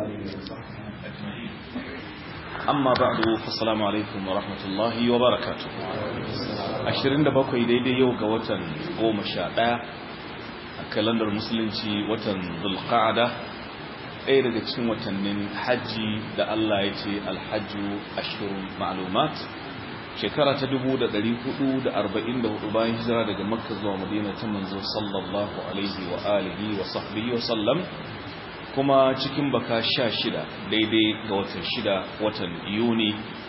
آله وصحبه أجمعين أما بعد فالسلام عليكم ورحمة الله وبركاته أشرين دبقوا daidai yau ga watan goma sha ɗaya a kalandar musulunci watan zulqa'ada ɗaya daga cikin watannin hajji da Allah ya ce alhajju ashirun ma'lumat shekara ta 444 bayan hijira daga makka zuwa madina ta manzo sallallahu alaihi wa alihi wa sahbihi wa sallam kuma cikin baka sha shida daidai ga watan shida watan yuni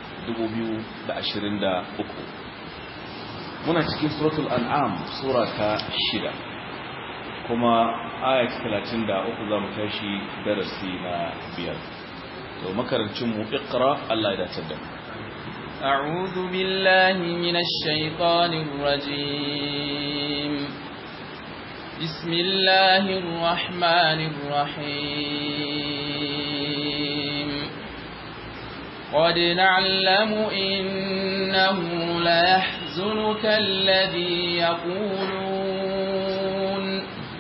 2023 muna cikin suratul an'am sura ta shida kuma ayat 33 za mu tashi darasi na biyar to makarancin mu iqra Allah ya dace da mu أعوذ بالله من الشيطان الرجيم بسم الله الرحمن الرحيم قد نعلم إنه ليحزنك الذي يقولون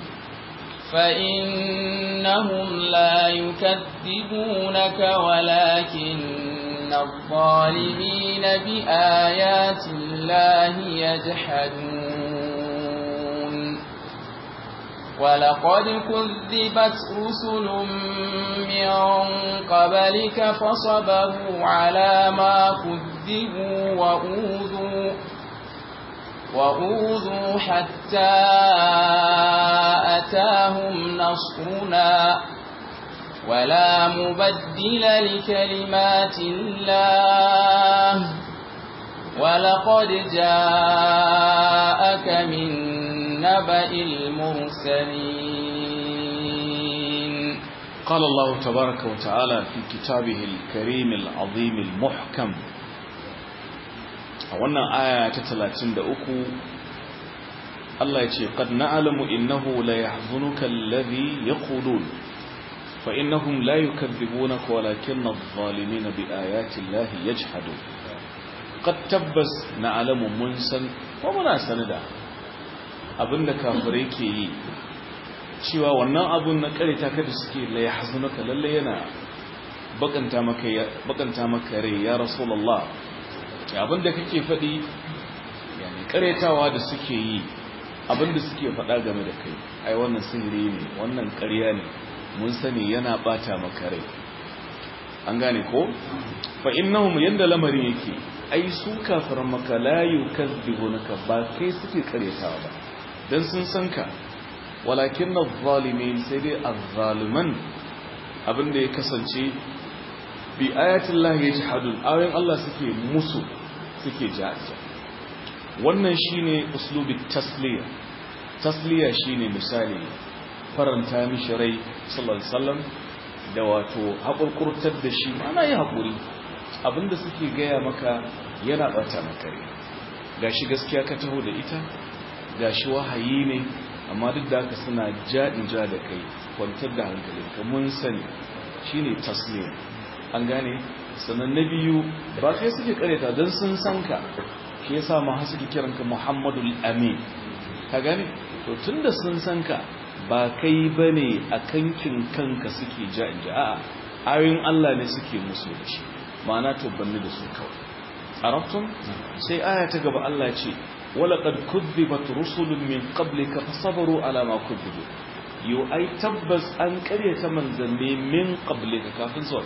فإنهم لا يكذبونك ولكن الظالمين بآيات الله يجحدون ولقد كذبت رسل من قبلك فصبروا على ما كذبوا وأوذوا وأوذوا حتى أتاهم نصرنا ولا مبدل لكلمات الله ولقد جاءك من نبأ المرسلين قال الله تبارك وتعالى في كتابه الكريم العظيم المحكم wannan aya ta 33 Allah ya ce qad na'lamu innahu la yahzunuka alladhi yaqulun fa innahum la yukadhibunaka walakinna adh-dhalimina biayati llahi yajhadun qad tabbas na'lamu mun san ko muna sanida abinda kafirai ke yi cewa wannan abun na karita kada suke la yahzunuka lalle yana bakanta maka bakanta maka rai ya rasulullah abinda kake faɗi yani karetawa da suke yi abinda suke faɗa game da kai ai wannan sihiri ne wannan ƙarya ne mun sani yana bata maka rai an gane ko fa innahum yanda lamarin yake ai su kafiran maka la yukazzibunaka ba kai suke karetawa ba dan sun san ka walakin adh-dhalimin sai dai adh-dhaliman abinda ya kasance bi ayatin lahi yajhadun ayoyin Allah suke musu suke jaja wannan shine uslubi tasliya tasliya shine misali faranta mishi rai sallallahu alaihi wasallam da wato hakurkurtar da shi ana yi hakuri abinda suke gaya maka yana bata maka rai gashi gaskiya ka taho da ita gashi wahayi ne amma duk da haka suna jaɗin ja da kai kwantar da hankalinka mun sani shine tasliya an gane sannan na biyu ba kai suke kareta don sun san ka shi yasa ma har suke kiranka Muhammadul Amin ka gane to tunda sun san ka ba kai bane a kankin kanka suke ja inja a'a ayoyin Allah ne suke musu da shi ma'ana to banni da su kawai arabtum sai aya ta gaba Allah ce walaqad kudhibat rusulun min qablika fasabaru ala ma kudhibu yo ai tabbas an karyata manzanni min qablika kafin zuwa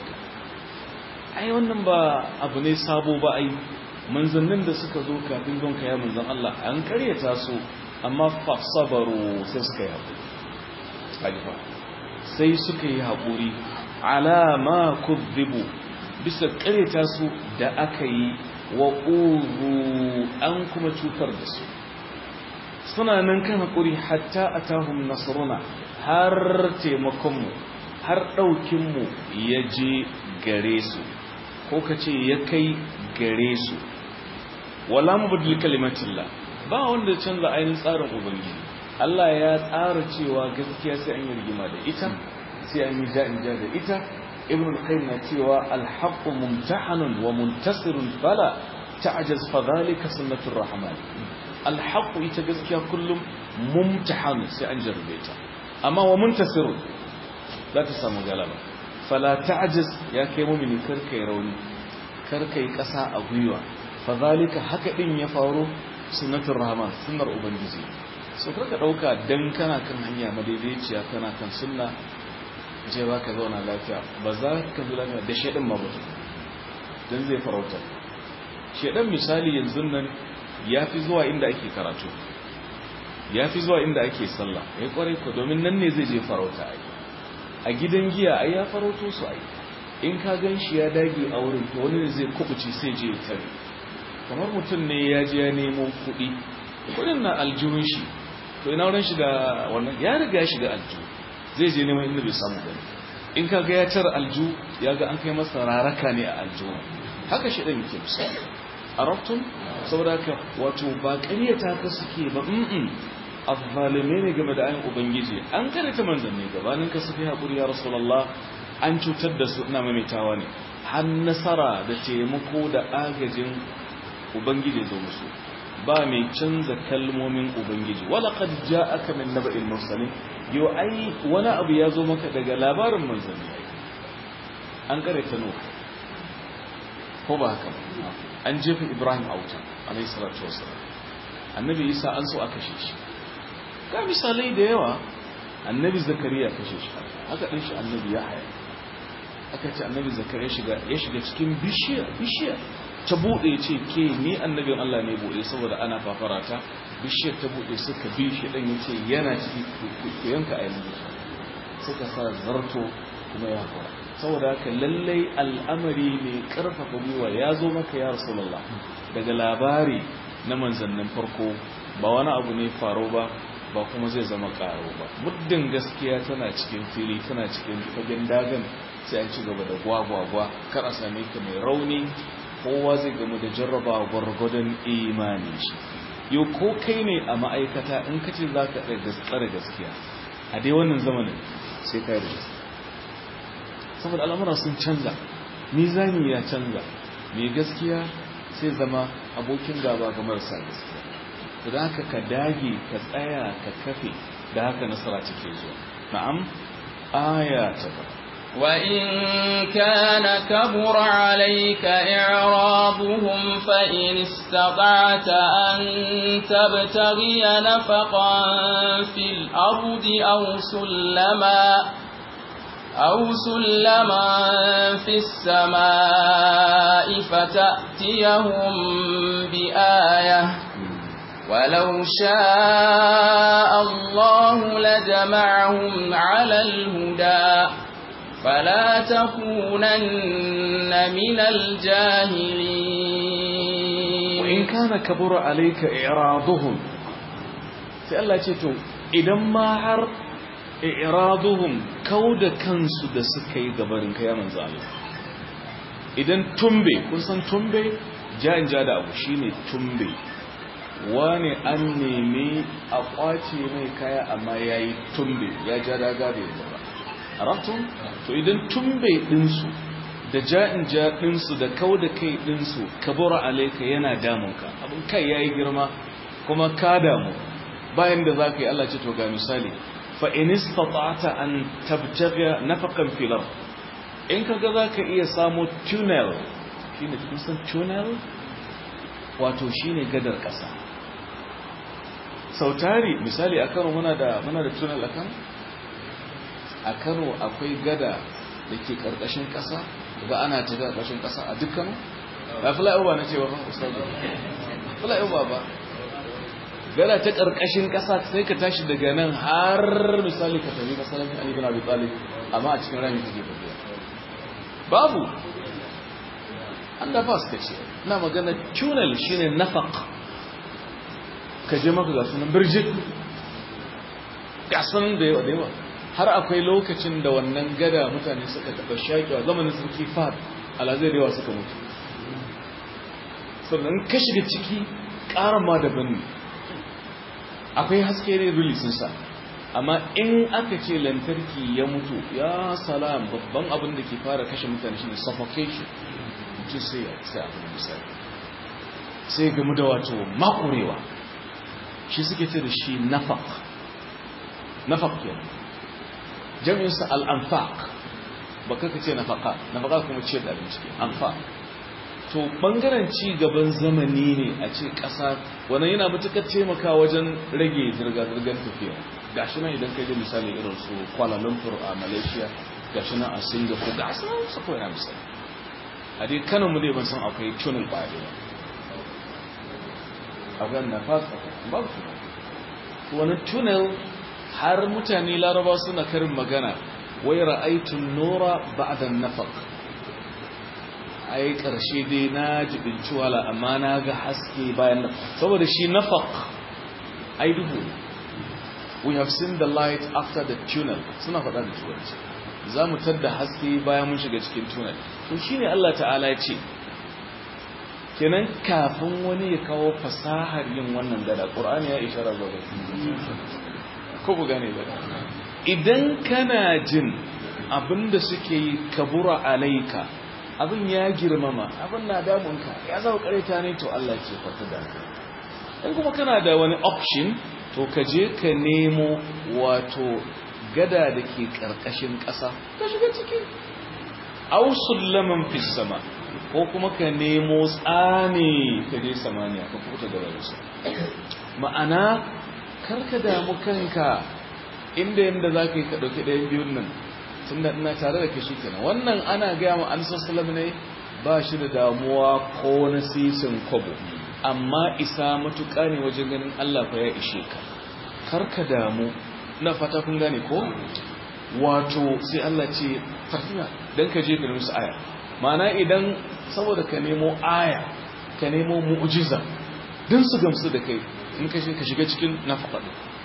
ai wannan ba abu ne sabo ba ai manzannin da suka zo kafin don kaya manzan Allah an karyata su amma fasabaru sai suka yi haƙuri alifa sai suka yi haƙuri alama kuzzibu bisa karyata su da aka yi wa ƙuru an kuma cutar da su suna nan kan haƙuri hatta a tahun nasaruna har taimakonmu har ɗaukinmu ya je gare su ko ka ce ya kai gare su wala mubaddil kalimatillah ba wanda canza ainihin tsarin ubangiji Allah ya tsara cewa gaskiya sai an yi rigima da ita sai an yi ja'in ja da ita ibn al-qayyim na cewa al-haqqu mumtahanun wa muntasirun fala ta'jaz fa dhalika sunnatur rahman al-haqqu ita gaskiya kullum mumtahan sai an jarrabe ta amma wa muntasirun za ta samu galaba fala ta'jiz ya kai mu'mini karkai rauni karkai kasa a gwiwa fa zalika haka din ya faru sunnatul rahman sunnar ubangiji so karka dauka dan kana kan hanya madaidaiciya kana kan sunna je ba ka zauna lafiya ba za ka zo lafiya da shedan ma mutum dan zai farauta shedan misali yanzu nan yafi zuwa inda ake karatu yafi zuwa inda ake sallah eh kwarai ko domin nan ne zai je farauta ai a gidan giya ai ya farauto su ai in ka gan shi ya dage a wurin to wani zai kubuci sai je ya tare kamar mutum ne ya je ya nemo kuɗi kuɗin na aljihun shi to ina wurin shiga wannan ya riga shiga aljihu zai je neman inda bai samu gani in ka ga ya tara aljihu ya ga an kai masa raraka ne a aljihu haka shi ɗan yake misali a rabtun saboda haka wato ba ƙaryata ka suke ba mm azzalime ne game da ayin ubangiji an karanta manzanni gabanin ka suke haƙuri ya rasulallah an cutar da su ina maimaitawa ne har nasara da taimako da agajin ubangiji zo musu ba mai canza kalmomin ubangiji wala qad ja'aka min naba'il mursalin yo ai wani abu ya zo maka daga labarin manzanni an karanta no ko ba haka an jefa ibrahim a wuta alayhi salatu wasallam annabi isa an so a kashe shi ga misalai da yawa annabi zakariya kashe shi haka ɗin shi annabi ya haya aka ce annabi zakariya shiga ya shiga cikin bishiya bishiya ta buɗe ce ke ni annabin Allah ne buɗe saboda ana fafarata bishiyar ta buɗe suka bi shi ɗan ya ce yana ciki ku yanka a yanzu suka sa zarto kuma ya kura saboda haka lallai al'amari mai ƙarfafa gwiwa ya zo maka ya rasulallah daga labari na manzannin farko ba wani abu ne faro ba ba kuma zai zama karo ba muddin gaskiya tana cikin fili tana cikin fagen dagan sai an ci gaba da gwagwagwa kar a same ka mai rauni kowa zai gamu da jarraba gwargwadon imani shi yau ko kai ne a ma'aikata in ka ce za ka tsare gaskiya a dai wannan zamanin sai ka yi da gaskiya saboda al'amura sun canza mizani ya canza mai gaskiya sai zama abokin gaba ga marasa gaskiya da haka ka dage ka tsaya ka kafe da haka nasara take zuwa na'am aya ta ba وإن كان كبر عليك إعراضهم فإن استطعت أن تبتغي نفقا في الأرض أو سلما أو سلما في السماء فتأتيهم بآية ولو شاء الله لجمعهم على الهدى فلا تكونن من الجاهلين وإن كان كبر عليك إعراضهم سأل الله إذا ما har i'raduhum kauda kansu da suka yi gabarin kai manzo Allah idan tumbe kun san tumbe ja'in ja da abu shine tumbe wani an nemi a kwace mai kaya amma yayi tumbe ya ja daga da yanzu ba arabtum to idan tumbe dinsu da ja'in ja dinsu da kauda kai dinsu kabura alayka yana damunka abin kai yayi girma kuma ka damu bayan da zaka yi Allah ce to ga misali fa'in istata'ata an tabtaga nafakan filar in ka ga za ka iya samu tunnel shi ne kusan tunnel wato shi ne gadar ƙasa sautari misali a kano muna da muna da tunnel a kano a kano akwai gada da ke ƙarƙashin ƙasa ga ana tafi a ƙarƙashin ƙasa a dukkan ba flyover na cewa ban ustazu flyover ba gada ta ƙarƙashin ƙasa sai ka tashi daga nan har misali ka tafi masalafin Ali bin Abi Talib amma a cikin rami take tafiya babu an da fas kace ina magana tunnel shine nafaq ka je maka ga sunan birjit ga sunan da yawa da yawa har akwai lokacin da wannan gada mutane suka taɓa shaƙewa zamanin sarki Fahad alazai da yawa suka mutu sannan ka shiga ciki ƙara ma daban ne akwai haske ne rili sa amma in aka ce lantarki ya mutu ya salam babban abin da ke fara kashe mutane shine suffocation mutum sai ya sai abin misali sai gamu da wato makurewa shi suke ce da shi nafaq nafaq ke jami'insa al'anfaq baka ka ce nafaka nafaka kuma ce da abinci anfa to bangaren ci gaban zamani ne a ce ƙasa wannan yana matuƙar taimaka wajen rage zirga-zirgar tafiya gashi nan idan kai da misali irin su Kuala Lumpur a Malaysia gashi nan a Singapore ga su su kawai na misali a dai kanan mu dai ban san akwai tunnel ba da a ga na fasa ba su wani tunnel har mutane laraba suna karin magana wai ra'aitun nura ba'da nafaq ai karshe dai na jibinci wala amma na ga haske bayan nan saboda shi nafaq ai duhu we have seen the light after the tunnel suna faɗa da turanci za mu tadda haske bayan mun shiga cikin tunnel to shine Allah ta'ala ya ce kenan kafin wani ya kawo fasahar yin wannan gada ƙur'ani ya ishara zuwa ga ko ku gane ba idan kana jin abinda suke yi kabura alaika abin ya girmama abin na damunka ya zama kareta ne to Allah ke fata da in kuma kana da wani option to ka je ka nemo wato gada da ke karkashin ƙasa ka shiga ciki ausul laman fi sama ko kuma ka nemo tsane ka je samaniya ka kuta da rayuwa ma'ana karka damu kanka inda yanda za ka yi ka ɗauki ɗayan biyun nan tun da ina tare da ka shi kenan wannan ana gaya ma an sassalam ne ba shi da damuwa ko na sisin kwabo amma isa matuƙa ne wajen ganin allah fa ya ishe ka karka damu na fata kun gane ko wato sai allah ce farfina don ka je ka musu aya ma'ana idan saboda ka nemo aya ka nemo mu'ujiza don su gamsu da kai in ka shiga cikin nafaɗa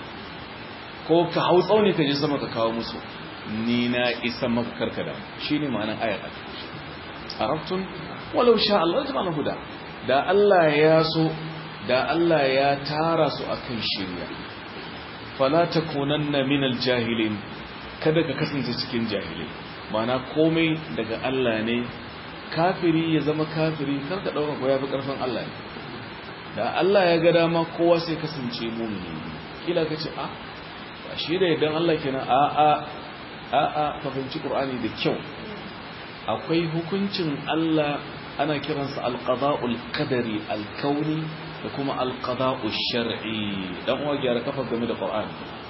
ko ka hau tsauni ka je sama ka kawo musu ni na isa maka karkada shi ne ma'anar ayar a raftun walau sha Allah ta mana huda da Allah ya so da Allah ya tara su akan shirya fala takunanna minal jahilin kada ka kasance cikin jahilai ma'ana komai daga Allah ne kafiri ya zama kafiri karka dauka ko yafi karfin Allah ne da Allah ya ga dama kowa sai kasance mumini kila kace a ba shi da idan Allah kenan a a a a ka fahimci Qur'ani da kyau akwai hukuncin Allah ana kiransa al-qada'ul qadari al-kauni da kuma al-qada'u shar'i dan uwa gyara kafa game da Qur'ani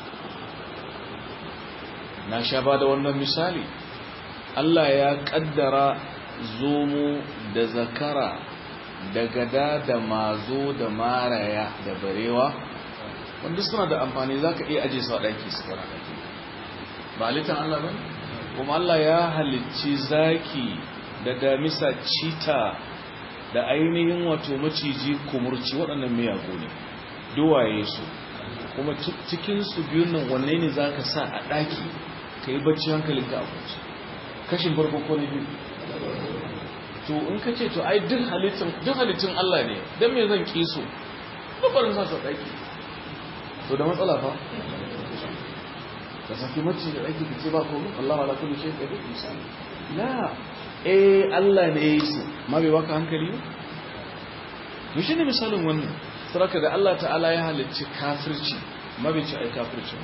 na sha ba da wannan misali Allah ya kaddara zomo da zakara da gada da mazo da maraya da barewa wanda suna da amfani za ka iya aje su a ɗaki su kara ɗaki ba halittar Allah ba kuma Allah ya halicci zaki da damisa cita da ainihin wato maciji kumurci waɗannan miyagu ne duwaye su kuma cikinsu biyun nan wanne ne za ka sa a ɗaki ka yi bacci hankalinka a kwanci kashin farko ko na biyu to in ka ce to ai duk halittun duk halittun Allah ne dan me zan ki su babarin sa sa daki to da matsala fa ka saki mace da daki ka ce ba ko Allah wala kullu shay qadir misali la eh Allah ne yayi su ma bai baka hankali ba to shine misalin wannan saraka da Allah ta'ala ya halicci kafirci ma bai ci ai kafirci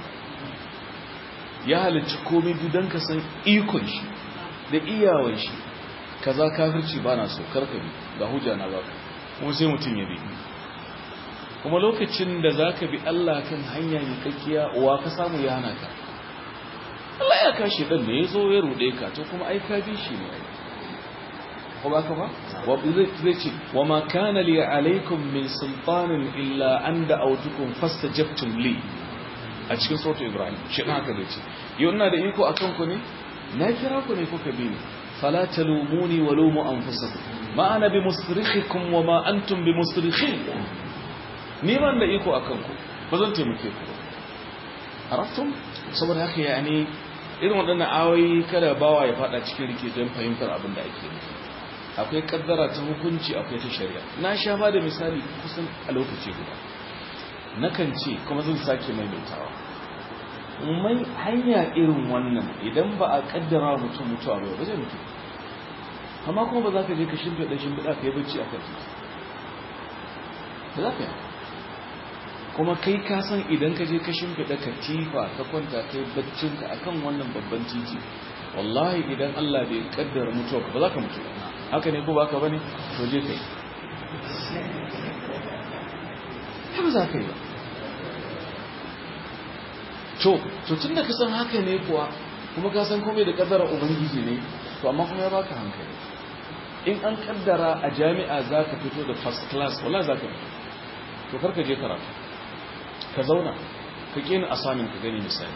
ya halicci komai dudan ka san ikon shi da iyawan shi kaza kafirci ba na so karkabi ga hujja na baka kuma sai mutum ya bi kuma lokacin da zaka bi Allah kan hanya ne kakkiya wa ka samu ya hana ka Allah ya kashi dan ne yazo ya rude ka to kuma ai ka bi shi ne ai ko ba ka ba wa zai ce wa ma kana li alaikum min sultanin illa an da'awtukum fastajabtum li a cikin sautu ibrahim shi haka da ce yau ina da iko akan ku ne na kira ku ne kuka bi ni فلا تلوموني ولوموا أنفسكم ما أنا بمصرخكم وما أنتم بمصرخين نيمان da iko akan ku ba zan taimake ku ba araftum saboda haka yani irin waɗannan ayoyi kada bawa ya fada cikin rike don fahimtar abin da ake nufi akwai kaddara ta hukunci akwai ta shari'a na sha ba da misali kusan a lokaci guda nakan ce kuma zan sake maimaitawa mai hanya irin wannan idan ba a kaddara mutum mutuwa ba ba zai mutu amma kuma ba za ka je ka shimfiɗa shimfiɗa ka yi bacci a kan ba za ka yi kuma kai ka san idan ka je ka shimfiɗa katifa ka kwanta ka yi baccinka a kan wannan babban titi wallahi idan Allah bai kaddara mutuwa ba za ka mutu haka ne ko baka bane to je kai ba za ka yi ba to to tun da ka san haka ne kuwa kuma ka san komai da kaddara ubangiji ne to amma kuma ya baka hankali in an kaddara a jami'a za ka fito da first class wala za ka fito to karka je karatu ka zauna ka kena asamin ka gani misali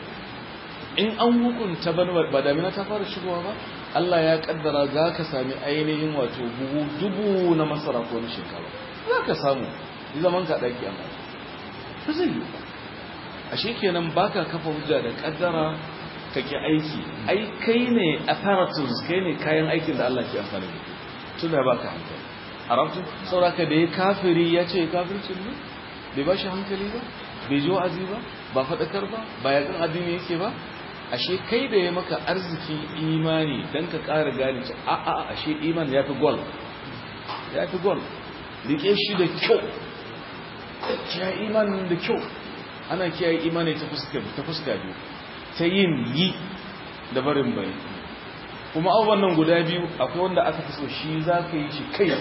in an hukunta ba damina ta fara shigowa ba Allah ya kaddara za ka sami ainihin wato buhu dubu na masara ko na shekara za ka samu yi zaman ka ɗaki amma ba zai yi a shekenan ba ka kafa hujja da kaddara ka ki aiki ai kai ne apparatus kai ne kayan aikin da Allah ke amfani da tun da ba ka hankali a rabtun sauraka da ya kafiri ya ce kafircin ne bai ba shi hankali ba bai ji wa'azi ba ba faɗakar ba ba yakan addini yake ba ashe kai da ya maka arziki imani don ka ƙara gane ce a a ashe iman ya fi gol ya fi gol rike shi da kyau kiyaye imanin da kyau ana kiyaye imani ta fuska biyu ta yin yi da barin bari kuma abubuwan nan guda biyu akwai wanda aka fi so shi za ka yi shi kai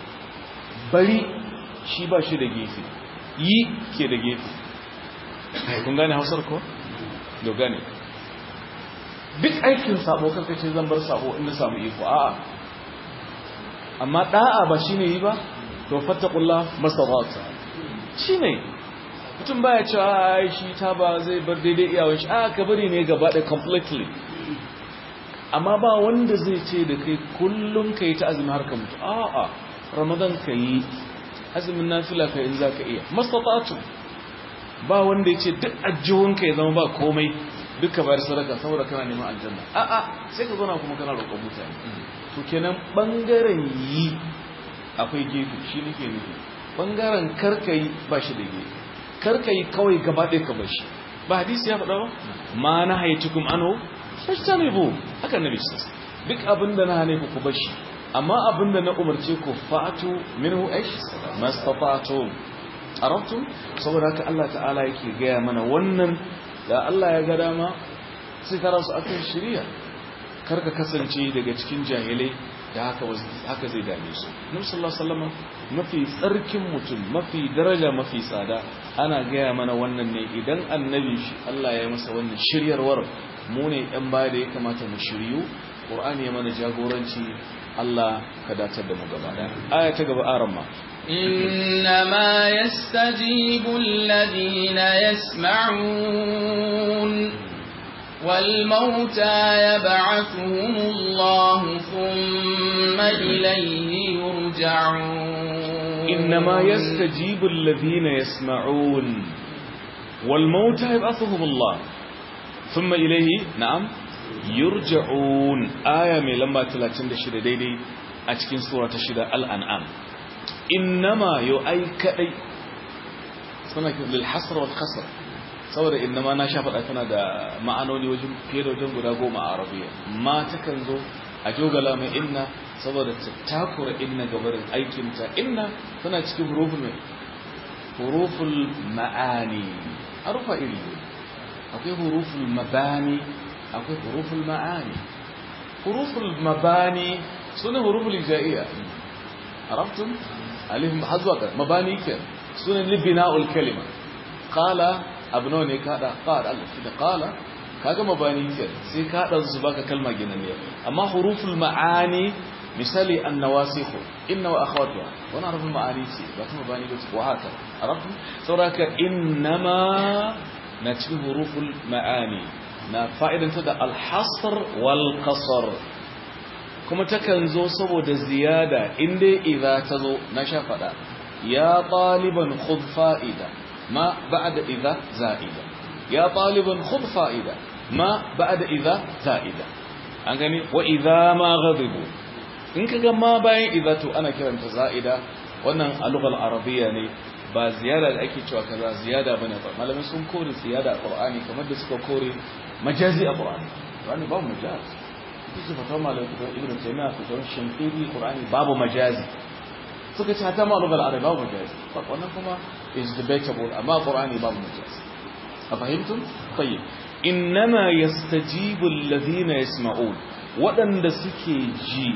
bari shi ba shi da gefe yi ke da gefe kun gane hausar ko? da gane duk aikin sabo kanka ce zan bar sabo inda samu iko a'a amma da'a ba shine yi ba to fattaqullah mastata'ta shine mutum baya cewa ai shi ta ba zai bar daidai iyawun shi a ka bari ne gaba da completely amma ba wanda zai ce da kai kullum kai ta azumi har ka mutu a'a ramadan kai azumin nafila kai in zaka iya mastata'tu ba wanda yace duk ajjuhun kai zama ba komai duka bayar sadaka saboda kana neman aljanna a'a sai ka zauna kuma kana roƙon mutane to kenan bangaren yi akwai gefe shi nake nufi bangaren karkai ba shi da gefe karkai kawai gaba ɗaya ka bashi ba hadisi ya faɗa ba ma na haitukum anhu fastanibu haka nabi sallallahu duk abinda na hane ku ku bashi amma abinda na umarce ku fa'atu minhu aish mastata'tum arabtum saboda haka Allah ta'ala yake gaya mana wannan da Allah ya ga dama sai ka rasu akan shirya karka kasance daga cikin jahilai da haka haka zai dame su Nabi sallallahu alaihi wasallam mafi tsarkin mutum mafi daraja mafi tsada ana gaya mana wannan ne idan annabi shi Allah ya masa wannan shiryarwar mu ne ɗan baya da ya kamata mu shiryu Qur'ani ya mana jagoranci Allah ka datar da mu gaba daya aya ta gaba aran ma إنما يستجيب الذين يسمعون والموتى يبعثهم الله ثم إليه يرجعون إنما يستجيب الذين يسمعون والموتى يبعثهم الله ثم إليه نعم يرجعون آية من لما 36 ديدي أتكين سورة شدة الأنعام innama yau ai kadai suna lil hasr wal khasr saboda innama na sha faɗa tana da ma'anoni wajen fiye da wajen guda goma a arabiya ma takan zo a jogala mai inna saboda ta takura inna gabarin aikinta inna tana cikin huruful mai huruful ma'ani harufa iri akwai huruful mabani akwai huruful ma'ani huruful mabani sune huruful ijaiya عرفتم عليهم حظوة مباني كان سنن لبناء الكلمة قال ابنوني كذا قال الله كده قال kaga mabani ke sai ka dan su baka kalma ginanniya amma huruful maani misali annawasikh inna wa akhawatuha wana harful maani ce ba kuma mabani ba wa haka arabtum sauraka innama na cikin huruful maani na fa'idanta da al-hasr wal qasr kuma takan zo saboda ziyada inda idza ta zo na sha fada ya taliban khudh fa'ida ma ba'da idza za'ida ya taliban khudh fa'ida ma ba'da idza za'ida an gani wa idza ma ghadibu in kaga ma bayan idza to ana kiranta za'ida wannan a lughal arabiyya ne ba ziyada da ake cewa kaza ziyada bane ba malamin sun kore ziyada a qur'ani kamar da suka kore majazi a qur'ani qur'ani ba majazi su fata malam kudan ibn taymiya fitan shimfiri qur'ani babu majazi suka ce hata ma lugal arabi babu majazi wannan kuma is debatable amma qur'ani babu majazi a fahimtum tayyib innama yastajibu alladhina yasma'un waɗanda suke ji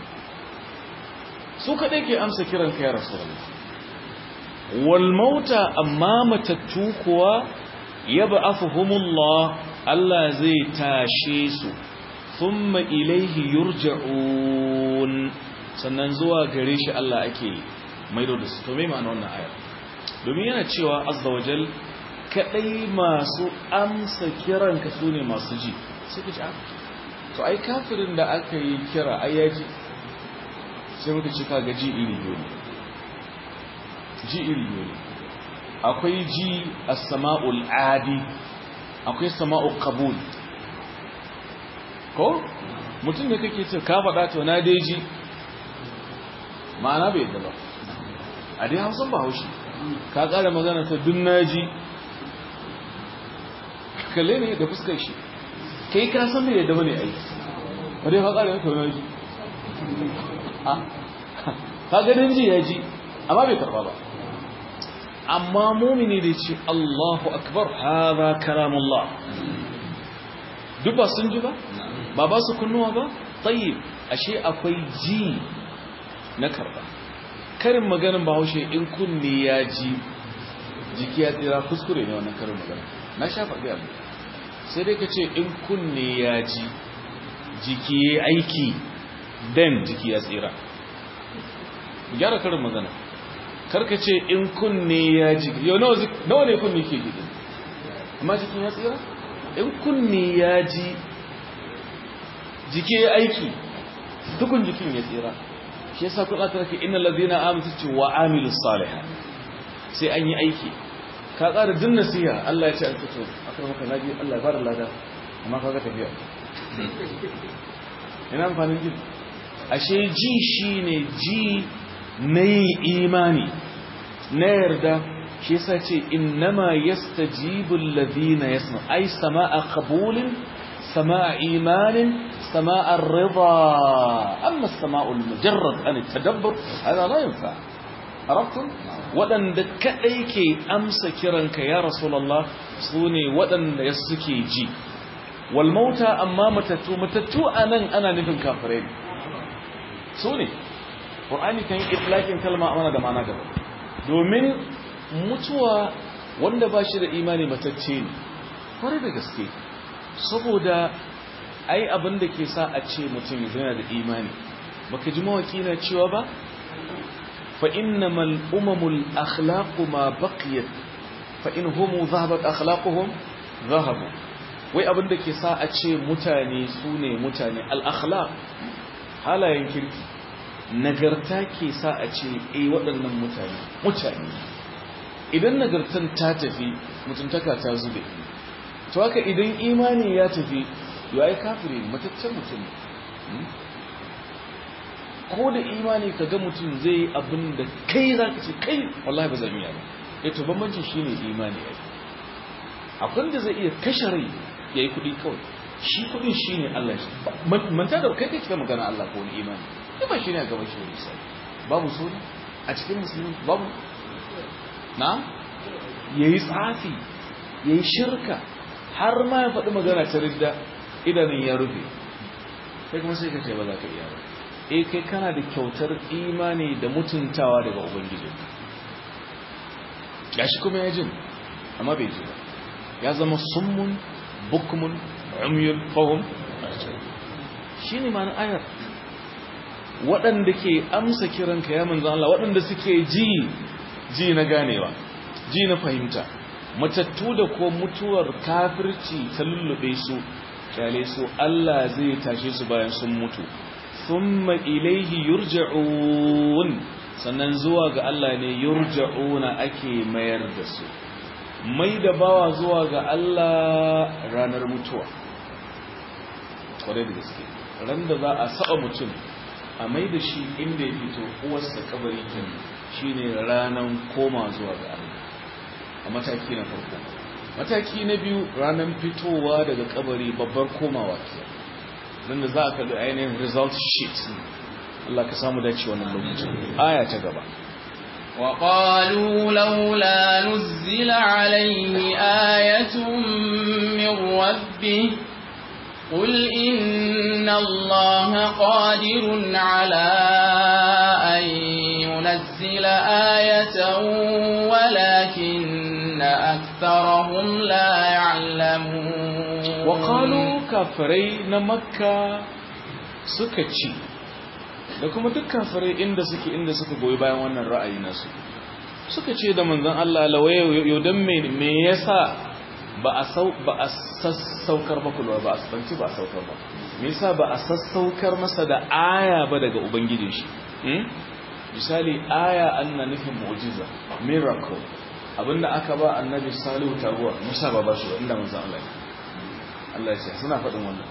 su kaɗai ke amsa kiran ka ya rasulullah wal mauta amma matattu kuwa yab'athuhumullah Allah zai tashe su thumma ilayhi yurja'un sannan zuwa gare shi Allah ake maido da su to me ma'ana wannan aya domin yana cewa azza wajal kadai masu amsa kiran ka sune masu ji sai ka ji to ai kafirin da aka yi kira ai ya ji sai muka ci kaga ji iri biyu ne ji iri biyu ne akwai ji as-sama'ul adi akwai sama'ul qabul ko mutum da kake ce ka faɗa to na dai ji ma'ana bai yadda ba a dai hausan ba haushi ka ƙara magana ta dun naji kalle ne da fuskar shi kai ka san bai yadda bane ai ba dai ka ƙara to naji ka ganin ji ya ji amma bai karba ba amma mumini da ce Allahu akbar hada kalamullah duk ba sun ji ba ba ba su kunnuwa ba tayyib ashe akwai ji na karba karin maganin bahaushe in kunni ya ji jiki ya tsira kuskure ne wannan karin magana na sha faɗi abu sai dai ka ce in kunni ya ji jiki ya aiki dan jiki ya tsira gyara karin magana karka ce in kunne ya ji yau nawa ne kunne ke gidi amma jikin ya tsira in kunne ya ji jiki ya aiki dukun jikin ya tsira shi yasa kun aka rake inna ladina amanu ce wa amilus salihah sai an yi aiki ka ƙara din nasiha Allah ya ce an fito akan maka naji Allah ya bada lada amma kaga tafiya ina amfanin ji ashe ji shine ji na yin imani na yarda shi yasa ce innama yastajibu alladhina yasma ay samaa qabulin samaa imanin samaa ar-ridha amma as-samaa al-mujarrad an at-tadabbur hada la yanfa arabtum wadanda kadai ke amsa kiranka ya rasulullah sune wadanda ya suke ji wal mauta amma matattu matattu anan ana nufin kafirai sune Qur'ani kan yi itlaqin kalma amana da ma'ana gaba domin mutuwa wanda ba shi da imani matacce ne kwarai da gaske saboda ai abin da ke sa a ce mutum yana da imani baka ji mawaki na cewa ba fa innamal umamul akhlaqu ma baqiyat fa in hum dhahabat akhlaquhum dhahabu wai abin da ke sa a ce mutane su ne mutane al akhlaq halayen kirki nagarta ke sa a ce eh waɗannan mutane mutane idan nagartan ta tafi mutuntaka ta zube to haka idan imani ya tafi ya yi kafiri mataccen mutum ko da imani ka ga mutum zai yi abin da kai za ka ce kai wallahi ba zan iya ba ya to bambancin shi ne imani ya akwai da zai iya kashe rai ya yi kuɗi kawai shi kuɗin shi ne Allah shi manta da kai kai magana Allah ko wani imani ba shi ne a gaban shi wani babu suna a cikin musulmi babu na ya yi tsafi ya yi shirka har ma ya faɗi magana ta ridda idanun ya rufe sai kuma sai ka ce ba za ka iya ba e kai kana da kyautar imani da mutuntawa daga ubangiji ya shi kuma ya jin amma bai ji ba ya zama summun bukmun umyul fahim shi ne ma'ana ayar waɗanda ke amsa kiranka ya manzan Allah waɗanda suke ji ji na ganewa ji na fahimta matattu da ko mutuwar kafirci ta lullube su kyale su Allah zai tashe su bayan sun mutu thumma ilaihi yurja'un sannan zuwa ga Allah ne yurja'una ake mayar da su mai da bawa zuwa ga Allah ranar mutuwa kwarai da gaske ran da za a saba mutum a mai da shi inda ya fito uwarsa kabari kan shine ranar koma zuwa ga Allah a mataki na farko mataki na biyu ranar fitowa daga kabari babbar komawa ke don da za a kalli ainihin result sheet Allah ka samu dace wannan lokacin aya ta gaba وقالوا لولا نزل عليه آية من من ربه قل إن الله قادر على أن ينزل آية ولكن أكثرهم لا يعلمون وقالوا كافري نمكة سكتشي da kuma duk kafirai inda suke inda suka goyi bayan wannan ra'ayi nasu suka ce da manzon Allah lawaye yodan me me yasa ba a sau ba a sassaukar ba kulwa ba a tsanci ba a saukar ba me yasa ba a sassaukar masa da aya ba daga ubangijin shi misali aya anna nufin mu'jiza miracle abinda aka ba annabi salihu taguwa musa ba ba shi ba inda manzon Allah Allah ya ce suna faɗin wannan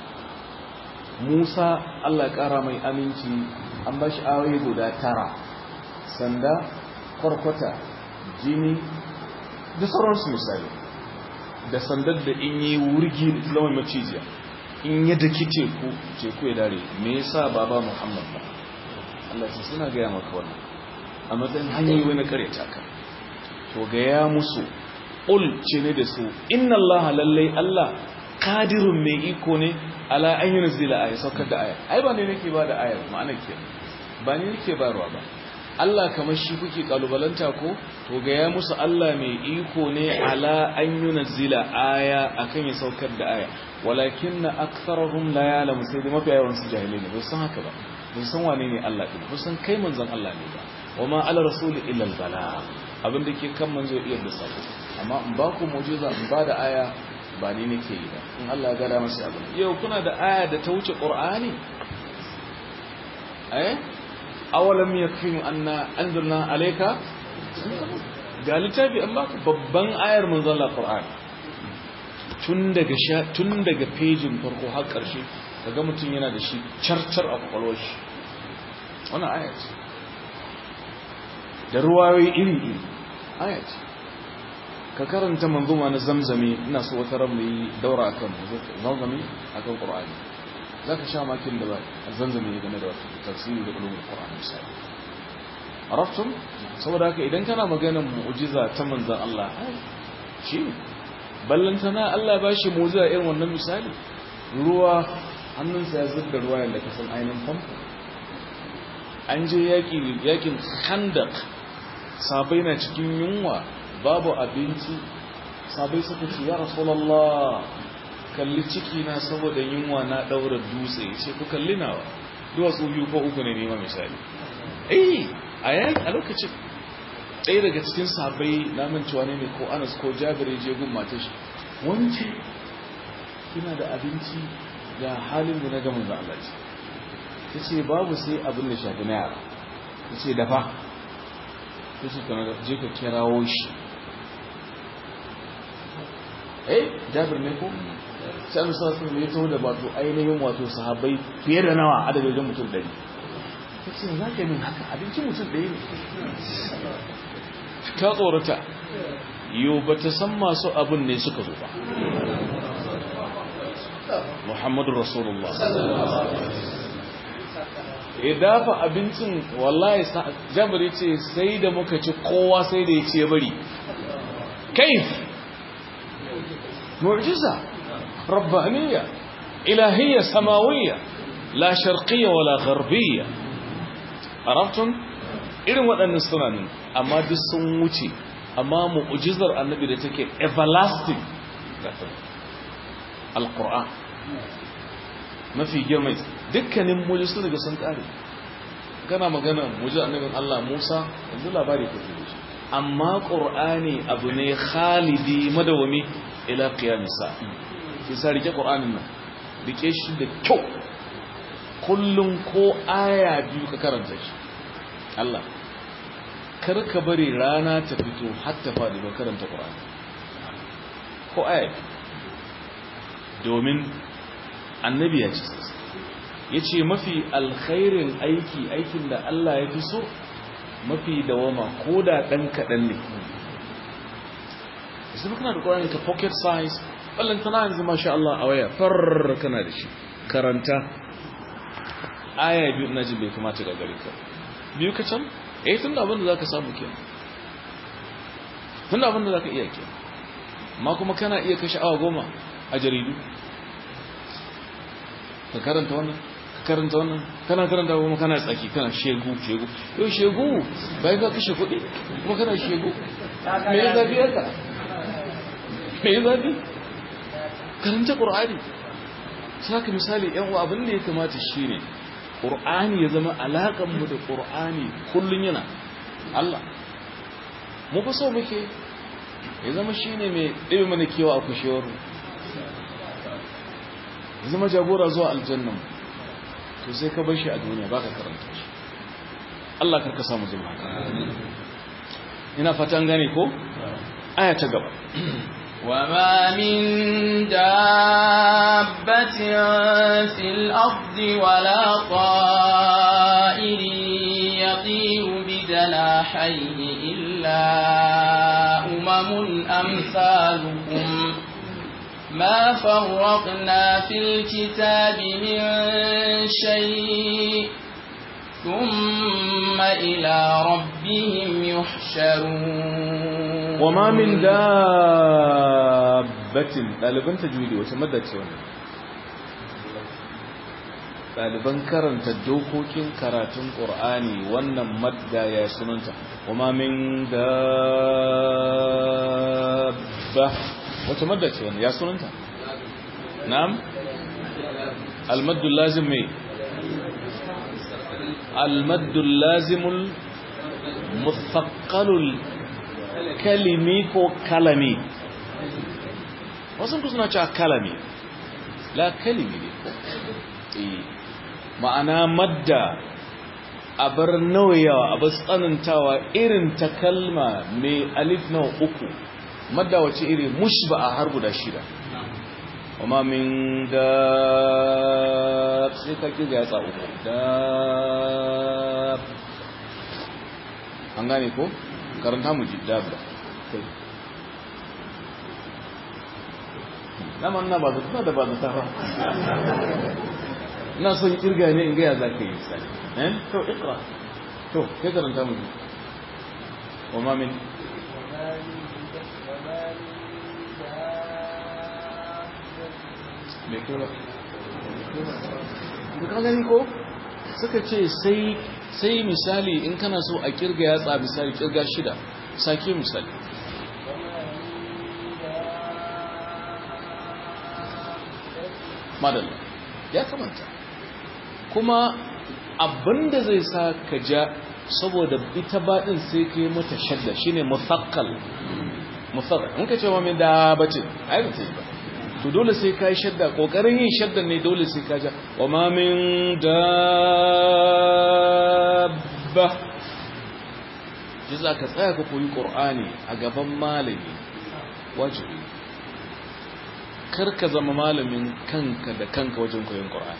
Musa Allah ƙara mai aminci an ba shi ayoyi guda tara sanda kwarkwata jini da sauransu misali da sandar da in yi wurgi da zama macijiya in ya daki teku teku ya dare me yasa baba Muhammad ba Allah ce suna gaya maka wannan a matsayin hanyoyi wani kare taka to gaya musu ul ce ne da su inna Allah lallai Allah kadirun mai iko ne ala an yi nazila aya saukar da aya ai ba ne nake ba da ayar ma'ana ke ba ne nake barwa ba Allah kamar shi kuke kalubalanta ko to ga ya musu Allah mai iko ne ala an yi nazila aya akan ya saukar da aya walakin na aksarahum la ya'lamu sai da mafi yawan su jahilai ne ba san haka ba ba san wane ne Allah din ba san kai manzon Allah ne ba wama ala rasuli illa al bala abin da ke kan manzo iya da sako amma in ba ku mu'jiza in ba da aya ba ni nake yi ba in Allah ya gada masa abin yau kuna da aya da ta wuce qur'ani eh awalam yakfihim anna anzalna alayka ga littafi an baka babban ayar manzon Allah qur'ani tun daga sha tun daga pejin farko har karshe kaga mutum yana da shi charchar a kwakwalwar shi wannan aya ce da ruwayoyi iri iri aya ce ka karanta manzuma na zamzami ina so wata ran yi daura akan zamzami akan qur'ani zaka sha makin da ba zamzami ne game da tafsiri da ulumul qur'ani misali arabtum saboda haka idan kana maganar mu'jiza ta manzon Allah shi ballantana Allah ba shi mu'jiza irin wannan misali ruwa hannunsa ya zubda ruwa yanda ka san ainihin famfo an je yaki yakin khandaq sabai na cikin yunwa babu abinci sabai suka ce ya rasulallah kalli ciki na saboda yunwa na daura dutse ce ku kalli nawa duwatsu biyu ko uku ne nema misali eh a yaki a lokacin ɗaya daga cikin sabai na mancewa ne ne ko anas ko jabir je gun matar shi wance kina da abinci ga halin da na gama da Allah ce ta ce babu sai abin da shafi na yara ta ce dafa ta ce kana je ka kirawo shi eh jabir ne ko sai an sa sun yi taho da wato ainihin wato sahabbai fiye da nawa adadin mutum ɗari ta ce za ka yi min haka abincin mutum ɗaya ne ta tsorata yau ba ta san masu abin ne suka zo ba muhammadu rasulullah ya dafa abincin wallahi jabir ce sai da muka ci kowa sai da ya ce bari kaif معجزة ربانية إلهية سماوية لا شرقية ولا غربية عرفتم irin waɗannan sunanin amma duk sun wuce amma mu'jizar annabi da take everlasting alquran mafi girma dukkanin mu'jizu daga sun kare kana magana mu'jizar annabin Allah Musa yanzu labari kake da shi amma qur'ani abu ne khalidi madawami ila qiyamis sa'a ki sa rike qur'anin nan rike shi da kyau kullum ko aya biyu ka karanta shi Allah kar ka bari rana ta fito har ta fadi ba karanta qur'ani ko aya domin annabi ya ce yace mafi alkhairin aiki aikin da Allah ya fi so mafi dawama ko da dan kadan ne sai kana da Qur'ani ka pocket size wallan tana yanzu masha Allah a waya far kana da shi karanta aya biyu ina jin bai kamata ga gare ka biyu ka can eh tunda abin da zaka samu kenan tunda abin da zaka iya kenan amma kuma kana iya kashe awa goma a jaridu ka karanta wannan ka karanta wannan kana karanta kuma kana tsaki kana shegu shegu yau shegu bayan ka kashe kuɗi kuma kana shegu me ya zafi yaka me ya zafi karanta ƙur'ani saka misali yan uwa abin da ya kamata shine ƙur'ani ya zama alaƙar mu da ƙur'ani kullun yana Allah mu fa so muke ya zama shine mai ɗebe mana kewa a kushewar ya zama jagora zuwa aljannan to sai ka bar shi a duniya baka karanta shi Allah karka samu zama haka ina fatan gane ko aya ta gaba وما من دابة في الأرض ولا طائر يطير بجناحيه إلا أمم أمثالكم ما فرقنا في الكتاب من شيء ثم إلى ربهم يحشرون وما من دابة ɗaliban tajwidi wace madda ce wannan ɗaliban karanta dokokin karatun ƙur'ani wannan madda ya sunanta wama min dabba wace madda ce wannan ya sunanta na'am almaddu lazim mai almaddu lazimul muthaqqalul kalimi ko kalami wasu ku suna cewa kalami la kalimi ne ma'ana madda a bar nauyawa a bar tsanantawa irin ta kalma mai alif na uku madda wace iri mushba a har guda shida kuma min da sai ka kiga yatsa uku da an gane ko karanta mu ji dabba naman na ba su da ba su tafa ina son kirga ne in gaya za ka yi sani eh to ikra to kai karanta mu ji wa ma min me kula ka gani ko suka ce sai sai misali in kana so a kirga yatsa misali kirga shida sake misali madalla ya kamanta kuma abinda zai sa ka ja saboda ita baɗin sai ka yi mata shadda shine musakkal musakkal in ka ce wa min da bace ai ba sai ba to dole sai ka yi shadda kokarin yin shadda ne dole sai ka ja wa ma min dabba ji za ka tsaya ka koyi ƙur'ani a gaban malami wajibi kar ka zama malamin kanka da kanka wajen koyon ƙur'ani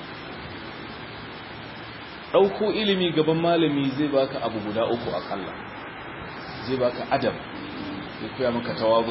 ɗauko ilimi gaban malami zai baka abu guda uku akalla zai baka adam ya koya maka tawazu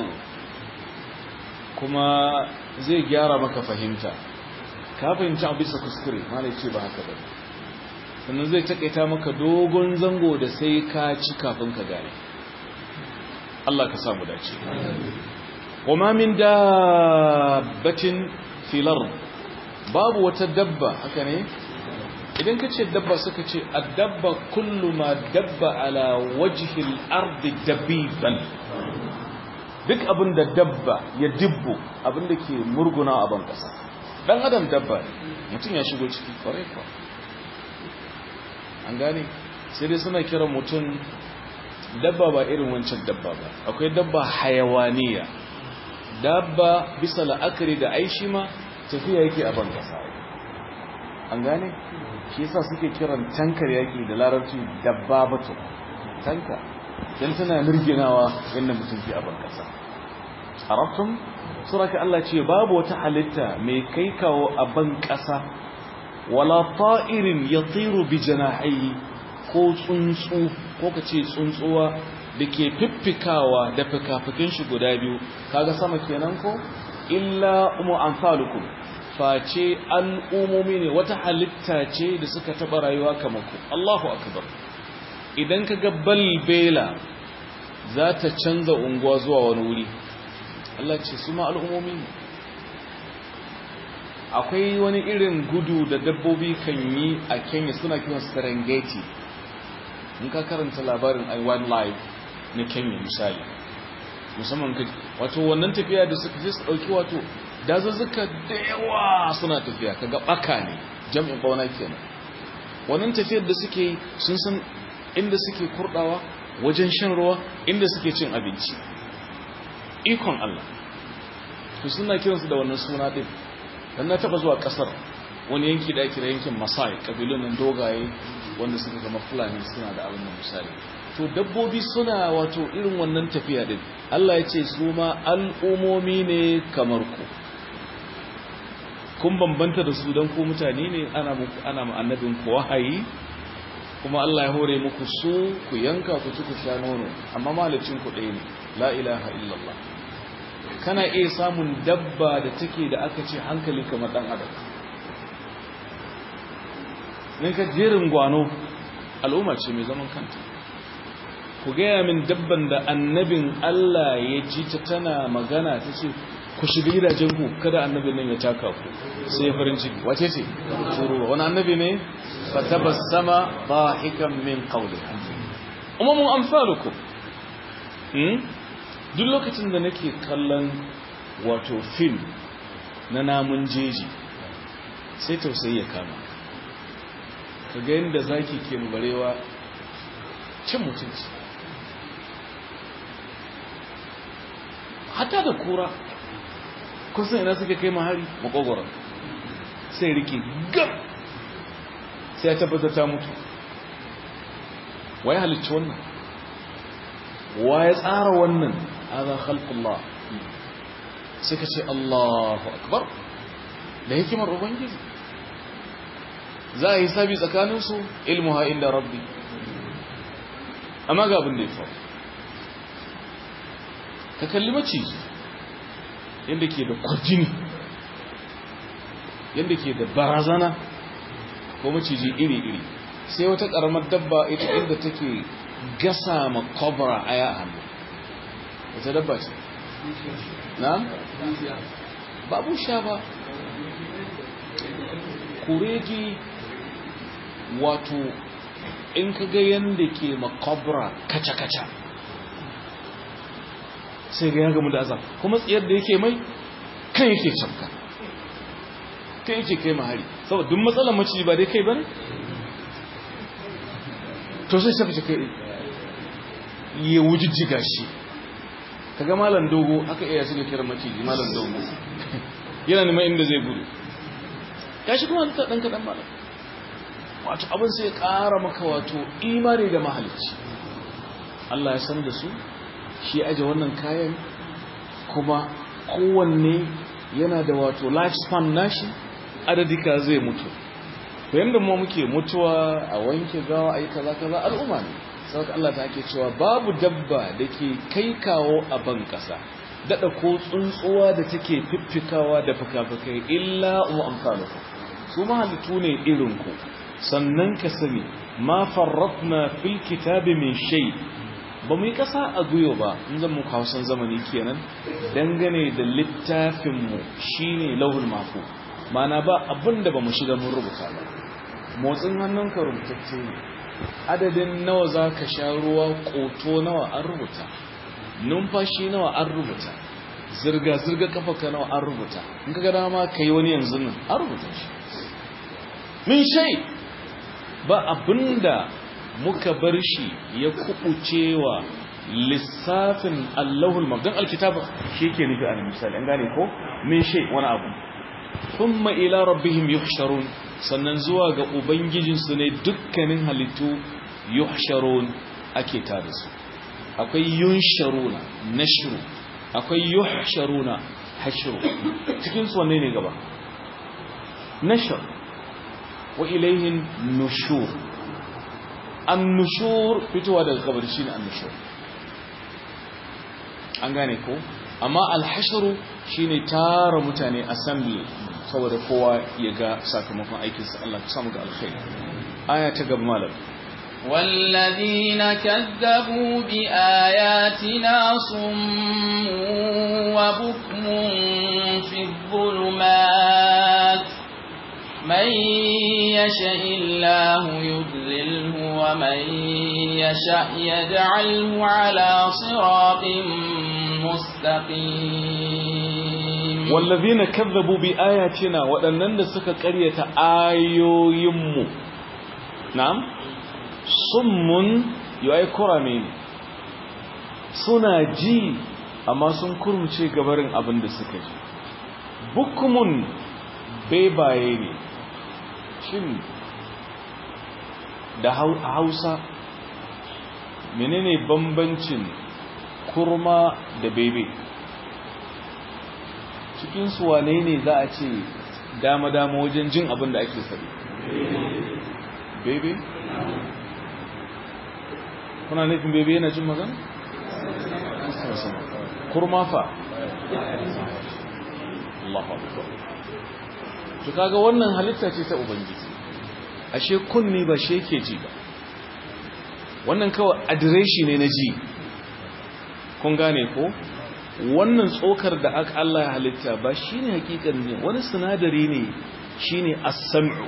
kuma zai gyara maka fahimta ka fahimci abu bisa kuskure malai ce ba haka ba sannan zai takaita maka dogon zango da sai ka ci kafin ka gane Allah ka samu dace kuma min dabbatin filar babu wata dabba haka ne idan ka ce dabba suka ce addabba kullu ma dabba ala wajhil ardi dabiban duk abin da dabba ya dibbo abin da ke murguna a ban kasa dan adam dabba mutum ya shigo ciki kwarai kwa an gane sai dai suna kiran mutum dabba ba irin wancan dabba ba akwai dabba hayawaniya dabba bisa la'akari da aishi ma tafiya yake a ban kasa an gane shi yasa suke kiran tankar yaki da larabci dabba bato tanka dan tana mirginawa yanda mutum ke a ban kasa arabtum suraka Allah ce babu wata halitta mai kai kawo a ban kasa wala ta'irin yatiru bi janahihi ko tsuntsu ko kace tsuntsuwa da ke fiffikawa da fikafikin shi guda biyu kaga sama kenan ko illa umu amsalukum face al'umomi ne wata halitta ce da suka taɓa rayuwa kamar ku Allahu akbar idan ka ga balbela za ta canza unguwa zuwa wani wuri Allah ce su ma al'umomi ne akwai wani irin gudu da dabbobi kan yi a kenya suna kiran serengeti in ka karanta labarin i wildlife na kenya misali musamman ka wato wannan tafiya da suka je su dauki wato dazuzzuka da yawa suna tafiya kaga baka ne jam'in bauna kenan wannan tafiyar da suke yi sun san inda suke kurdawa wajen shan ruwa inda suke cin abinci ikon Allah to suna kiransu da wannan suna din dan na taba zuwa kasar wani yanki da ake yankin Masai kabilun nan dogaye wanda suka zama Fulani suna da abin misali to dabbobi suna wato irin wannan tafiya din Allah ya ce su ma al'umomi ne kamar ku kun bambanta da su don ku mutane ne ana muku ana annabin ku wahayi kuma Allah ya hore muku su ku yanka ku ci ku sha nono amma malicin ku ɗaya ne la ilaha illallah kana iya samun dabba da take da aka ce hankali kamar dan adam ne ka jerin gwano al'umma ce mai zaman kanta ku gaya min dabban da annabin Allah ya ji ta tana magana ta ce ku shiga gidajen ku kada annabin nan ya taka ku sai farin ciki wace ce turuwa wani annabi ne fa tabassama dahikan min qawliha umamun amsalukum hmm duk lokacin da nake kallon wato film na namun jeji sai tausayi ya kama ka ga yadda zaki ke barewa cin mutunci hata da kura kusan ina suka kai mahari makogoron sai rike gab sai ya tabbata ta mutu waye halicci wannan waye tsara wannan هذا خلق الله suka ce Allahu akbar da hikimar ubangiji za a yi sabi tsakaninsu ilmuha inda rabbi amma ga abin da ya faru ka kalli maciji yadda ke da kwarjini yadda ke da barazana ko maciji iri-iri sai wata karamar dabba ita inda take gasa ma kobra aya a hannu wata dabba ce na? babu sha ba kuregi wato in ka ga yadda ke makabra kaca-kaca sai ga ya gamu da azab kuma tsayar da yake mai kan yake canka kan yake kai mahari saboda duk matsalar maciji ba dai kai ba ne? to sai shafi kai ya wujijjiga shi kaga malam dogo aka iya suka kira maciji malam dogo yana neman inda zai gudu ya shi kuma ta dan kadan malam wato abin sai ya ƙara maka wato imani da mahalicci Allah ya san da su shi aje wannan kayan kuma kowanne yana da wato lifespan nashi adadika zai mutu to yanda mu muke mutuwa a wanke gawa ayi kaza kaza al'umma ne saboda Allah ta ake cewa babu dabba da ke kai kawo a ban ƙasa daɗa ko tsuntsuwa da take fiffikawa da fuka-fukai illa umu amfanuku su mahalittu ne irinku sannan ka sani ma farrafna fil kitabi min shay ba mu yi ƙasa a guyo ba in zan muku hausan zamani kenan dangane da littafinmu shine lauhul mafu mana ba abin da ba mu shiga mun rubuta ba motsin hannunka rubutacce ne adadin nawa za ka sha ruwa ƙoto nawa an rubuta numfashi nawa an rubuta zirga-zirga kafaka nawa an rubuta in ka gada ma ka yi wani yanzu nan an rubuta shi min shai ba abinda muka bar shi ya kubucewa lissafin allahul mabdan alkitaba shi ke nufi a misali an gane ko min shai wani abu thumma ila rabbihim yuhsharun sannan zuwa ga ubangijinsu ne dukkanin halittu yuhsharun ake tare su akwai yunsharuna nashru akwai yuhsharuna hashru cikin su wanne ne gaba nashr wa ilayhin nushur an-nushur fitowa daga kabari shine an-nushur an gane ko amma al-hashru shine tara mutane assembly saboda kowa ya ga sakamakon aikinsa Allah ka samu ga alkhairi aya ta gaba malam والذين كذبوا بآياتنا صم وبكم في الظلمات من يشاء الله يضلله ومن يشاء يجعله على صراط مستقيم والذين كذبوا بآياتنا waɗannan da suka ƙaryata ayoyinmu na'am summun yayi kurame ne suna ji amma sun kurmuce gabarin abin da suka ji bukumun bebaye ne shin da hausa menene bambancin kurma da bebe cikinsu wane ne za a ce dama-dama wajen jin abin da ake faɗi bebe kuna nufin bebe yana jin magana? kurma fa Allah to kaga wannan halitta ce ta ubangiji ashe kunni ba shi yake ji ba wannan kawai adireshi ne na ji kun gane ko wannan tsokar da aka Allah ya halitta ba shine hakikan ne wani sinadari ne shine as-sam'u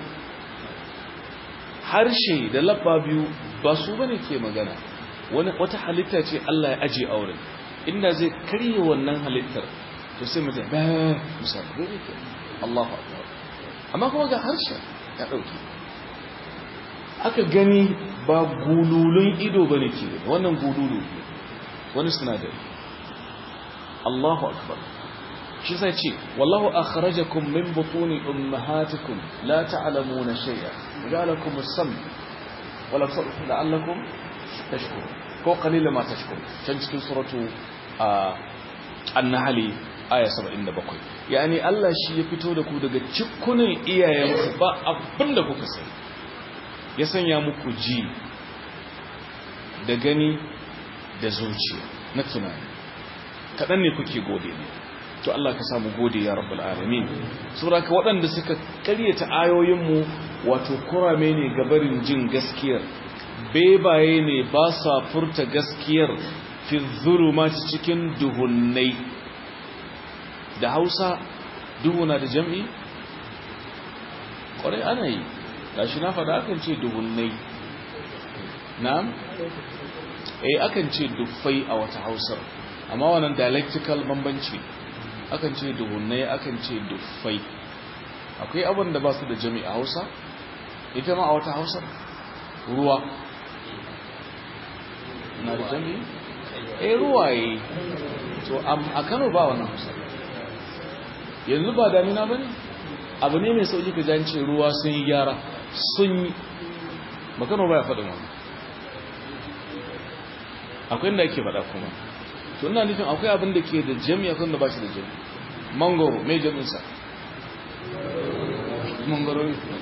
harshe da labba biyu ba su bane ke magana wani wata halitta ce Allah ya aje auren inda zai karye wannan halittar to sai mutum ba misali bai ke Allahu akbar amma kuma ga harshe ya dauke aka gani ba gululun ido bane ke wannan gululu wani sinadari Allahu akbar shi sai ce wallahu akhrajakum min butuni ummahatikum la ta'lamuna shay'a ja'alakum as-sam wa la'allakum tashkurun ko qalilan ma tashkurun can cikin suratu an-nahl aya 77 yani Allah shi ya fito da ku daga cikunan iyayenku ba abinda kuka sani ya sanya muku ji da gani da zuciya na tunani kaɗan ne kuke gode ne to Allah ka samu gode ya rabbal alamin sura ka waɗanda suka ƙaryata ayoyinmu wato kurame ne gabarin jin gaskiyar bebaye ne ba sa furta gaskiyar fi zulumati cikin duhunnai da Hausa duhuna da jam'i ƙwarai ana yi gashi na faɗa akan ce duhunnai na'am eh akan ce duffai a wata Hausar amma wannan dialectical bambanci akan ce duhunnai akan ce duffai akwai abin da ba su da jami a hausa ita ma a wata hausa ruwa na da jami eh ruwaye to a kano ba wannan hausa yanzu ba damina ba ne abu ne mai sauki ka jance ruwa sun yi gyara sun yi ba kano ba ya faɗin wani akwai inda ake faɗa kuma to ina nufin akwai abin da ke da jami'a kan da ba shi da jami'a mangoro mai jami'insa mangoro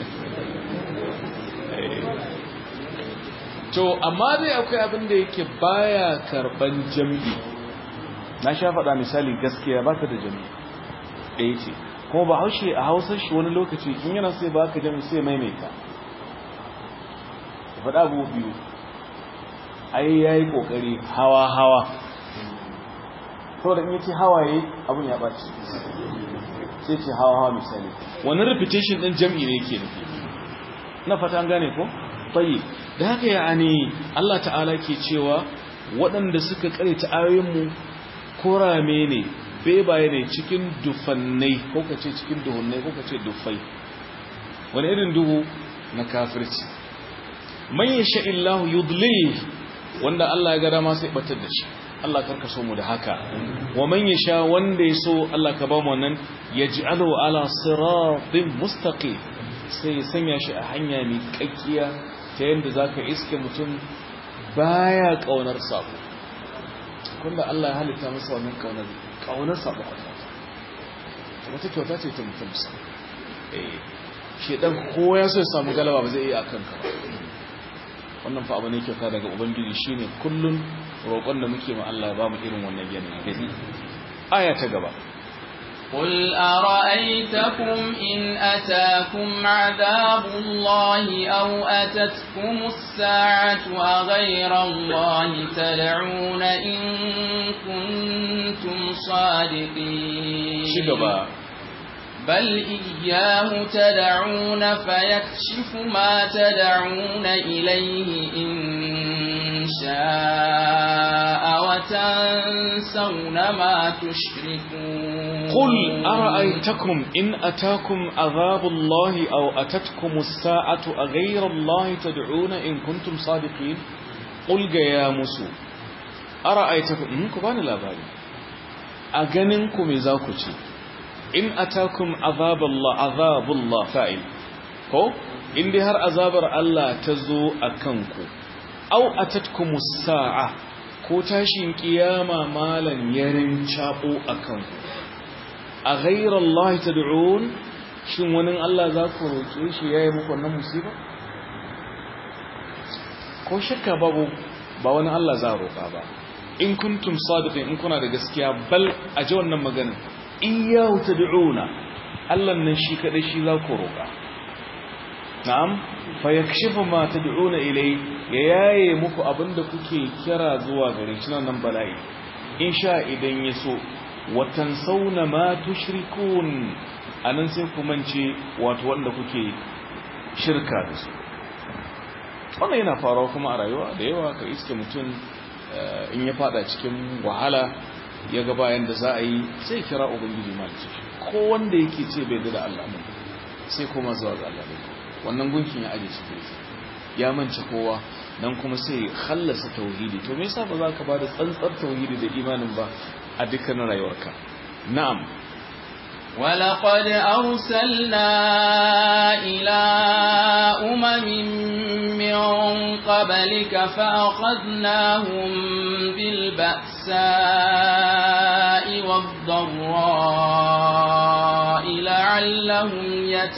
to amma dai akwai abin da yake baya karban jami'i na sha faɗa misali gaskiya ba ta da jami'i ɗaya ce kuma ba haushe a hausar shi wani lokaci in yana sai ba ka jami'i sai maimaita faɗa abu biyu ai ya yi ƙoƙari hawa-hawa saboda in yace hawaye abun ya baci sai ce hawa hawa misali wannan repetition din jam'i ne yake nufi na fata an gane ko tayi da haka yani Allah ta'ala ke cewa waɗanda suka karanta ayoyin mu korame ne bebaye ne cikin dufannai ko kace cikin duhunnai ko kace dufai wani irin duhu na kafirci man yasha illahu yudlil wanda Allah ya ga dama sai batar da shi Allah karka so mu da haka wa man yasha wanda yaso Allah ka ba mu wannan yaj'alu ala siratin mustaqim sai sanya shi a hanya mai kakkiya ta yanda zaka iske mutum baya kaunar sabo kunda Allah ya halitta masa wannan kaunar kaunar sabo wata kyauta ce ta mutum sa eh shedan ko ya so ya samu galaba ba zai iya akan ka ba wannan fa abu ne kyauta daga ubangiji shine kullun roƙon da muke ma Allah ya bamu irin wannan yanayi aya ta gaba قل أرأيتكم إن أتاكم عذاب الله أو أتتكم الساعة أغير الله تدعون إن كنتم صادقين شكرا بل إياه تدعون فيكشف ما تدعون إليه إن شاء وتنسون ما تشركون قل أرأيتكم إن أتاكم عذاب الله أو أتتكم الساعة أغير الله تدعون إن كنتم صادقين قل يا مسو أرأيتكم إنكم بان الأبالي أغننكم إذا كتي in atakum azabullah azabullah fa'il ko in dai har azabar Allah ta zo a kanku aw atatkumus sa'a ko tashin kiyama malan yarin chabo a kanku a ghayra Allah tad'un shin wani Allah za ku roke shi yayi muku wannan musiba ko shakka babu ba wani Allah za roka ba in kuntum sadiqin in kuna da gaskiya bal a ji wannan magana iyahu tad'una Allah nan shi kadai shi za ku roƙa na'am fa yakshifu ma tad'una ilai ya yaye muku abinda kuke kira zuwa gare shi nan bala'i insha idan yaso watan sauna ma tushrikun anan sai ku mance wato wanda kuke shirka da su wannan yana faruwa kuma a rayuwa da yawa ka iske mutum in ya fada cikin wahala ya ga bayan da za a yi sai kira ubangiji malice ko wanda yake ce bai da Allah mun sai kuma zuwa ga Allah ne wannan gunkin ya aje shi ya mance kowa dan kuma sai khallasa tauhidi to me yasa ba za ka ba da tsantsar tauhidi da imanin ba a dukkan rayuwarka na'am ولقد أرسلنا إلى أمم من قبلك فأخذناهم بالبأساء والضراء لعلهم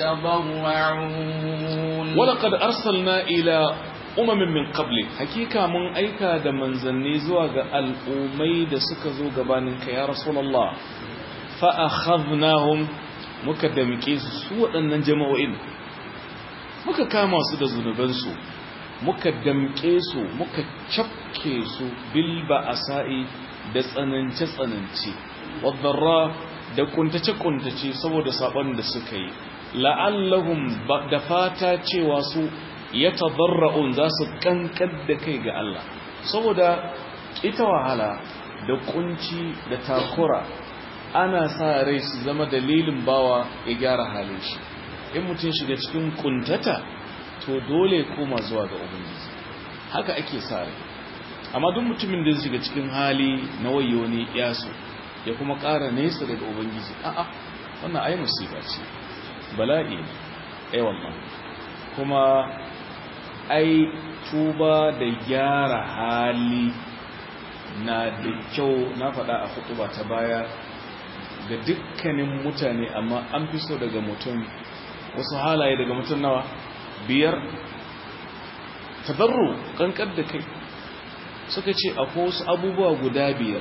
يتضرعون ولقد أرسلنا إلى أمم من قبل حقيقة من أيكا دمن زنيزوا الأمي دسكزوا قبانك يا رسول الله fa'akhadnahum muka damke su su waɗannan jama'o'in muka kama su da zunubansu muka damke su muka cafke su bilba asa'i da tsanance-tsanance wadarra da kuntace-kuntace saboda saɓon da suka yi la'allahum da fata cewa su ya tabarra'un za su kankar da kai ga Allah saboda ita wahala da kunci da takura ana sa rai su zama dalilin bawa ya gyara halin shi in mutum shiga cikin kuntata to dole koma zuwa ga ubangiji haka ake sa rai amma duk mutumin da shiga cikin hali na wayo ne yaso ya kuma ƙara nesa daga ubangiji a'a wannan ai musiba ce bala'i ne ai wannan kuma ai tuba da gyara hali na da kyau na faɗa a hutuba ta baya ga dukkanin mutane amma an fi so daga mutum wasu halaye daga mutum nawa biyar tabarru kankar da kai suka ce akwai wasu abubuwa guda biyar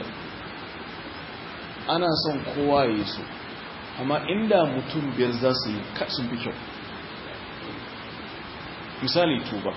ana son kowa ya yi su amma inda mutum biyar za su yi sun fi kyau misali tuba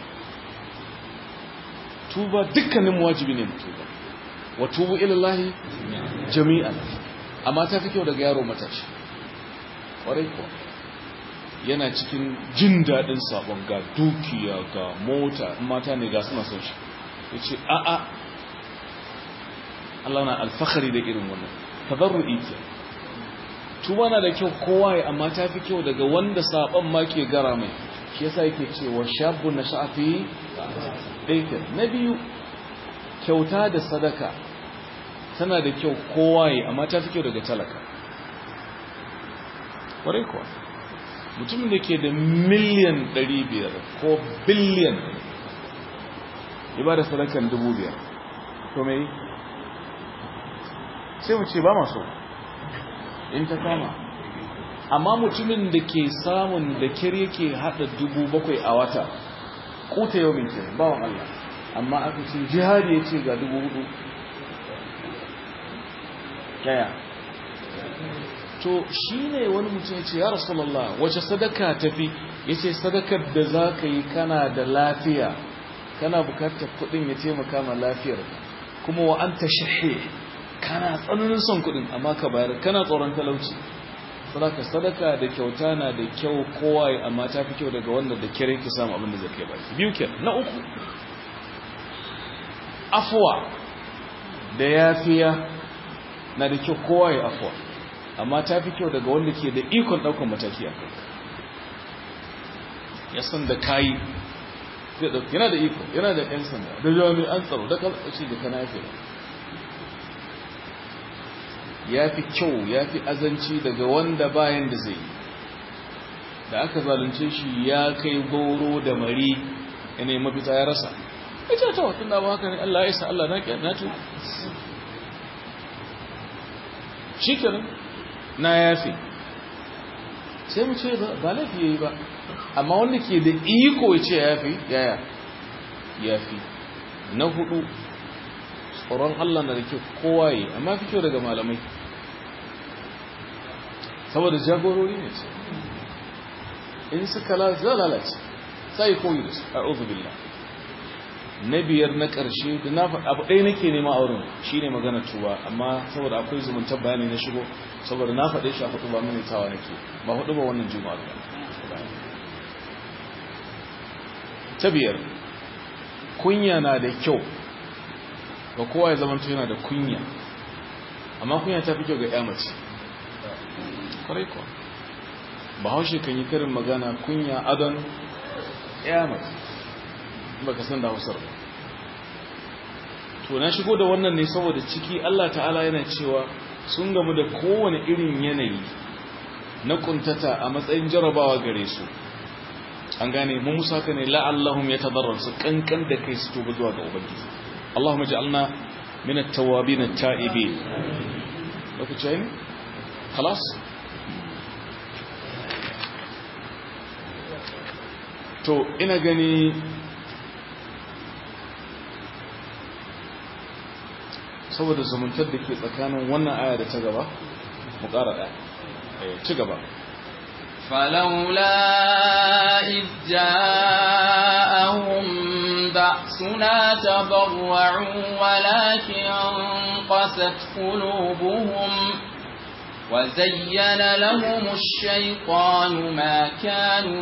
tuba dukkanin wajibi ne tuba wa tubu ilallahi jami'an amma ta fi kyau daga yaro matashi ƙwarai kuwa yana cikin jin daɗin sabon ga dukiya ga mota mata ne ga suna son shi ya ce a'a Allah na alfahari da irin wannan tazarru ike tuba na da kyau kowa ya amma ta fi kyau daga wanda sabon ma ke gara mai shi yasa yake cewa shabu na sha'afi ɗaikin na biyu kyauta da sadaka tana da kyau kowa ya amma ta fi kyau daga talaka kwarai kuwa mutumin da ke da miliyan 500 ko biliyan ya ba da sadakan 5,000 to mai sai mu ce ba maso in ta kama amma mutumin da ke samun da kir yake hada 7,000 a wata kuta yau minke bawan Allah amma aka ce jihadi ya ce ga 4,000 yaya to shi ne wani mutum ya ce ya rasulallah wace sadaka tafi ya ce sadakar da za ka yi kana da lafiya kana bukatar kudin ya taimaka ma lafiyar kuma wa an ta shahe kana tsananin son kudin amma ka bayar kana tsoron talauci sadaka sadaka da kyauta na da kyau kowa ya amma ta fi kyau daga wanda da kire ki samu abin da zai kai baki biyu ke na uku afuwa da yafiya na da kyau kowa ya afuwa amma ta fi kyau daga wanda ke da ikon ɗaukar mataki a kai ya san da kayi yana da iko yana da ƴan sanda da jami'an tsaro da kalmashi da kana yafe ya fi kyau ya fi azanci daga wanda bayan da zai da aka zalunce shi ya kai goro da mari yana mafita ya rasa ita ta watan da ba haka ne Allah ya isa Allah na ƙyar na tu shi kenan na yafe sai mu ce ba laifi ya yi ba amma wanda ke da iko ya ce yafi yaya yafi na hudu tsoron Allah na da ke kowa yi amma fi kyau daga malamai saboda jagorori ne ce in suka lalace sai koyi da su a billah na biyar na ƙarshe da na abu ɗaya nake nema a wurin shi ne magana tuba amma saboda akwai zumuntar bayani na shigo saboda na faɗe shi a hudu ba mini tawa nake ba hudu ba wannan juma'a ba ta biyar kunya na da kyau ga kowa ya zama yana da kunya amma kunya ta fi kyau ga ya mace kwarai kuwa ba haushe kan yi karin magana kunya adon ya mace ba ka san da hausar ba to na shigo da wannan ne saboda ciki Allah ta'ala yana cewa sun gamu da kowane irin yanayi na kuntata a matsayin jarabawa gare su an gane mun musa ka ne la'allahum yatadarrun su kankan da kai su tuba zuwa ga ubangiji Allahumma ja'alna min at-tawwabin at-ta'ibin lokaci ne خلاص to ina gani saboda zumuntar da ke tsakanin wannan aya da ta gaba mu ƙara ɗaya ci gaba فلولا إذ جاءهم بأسنا تضرعوا ولكن قست قلوبهم وزين لهم الشيطان ما كانوا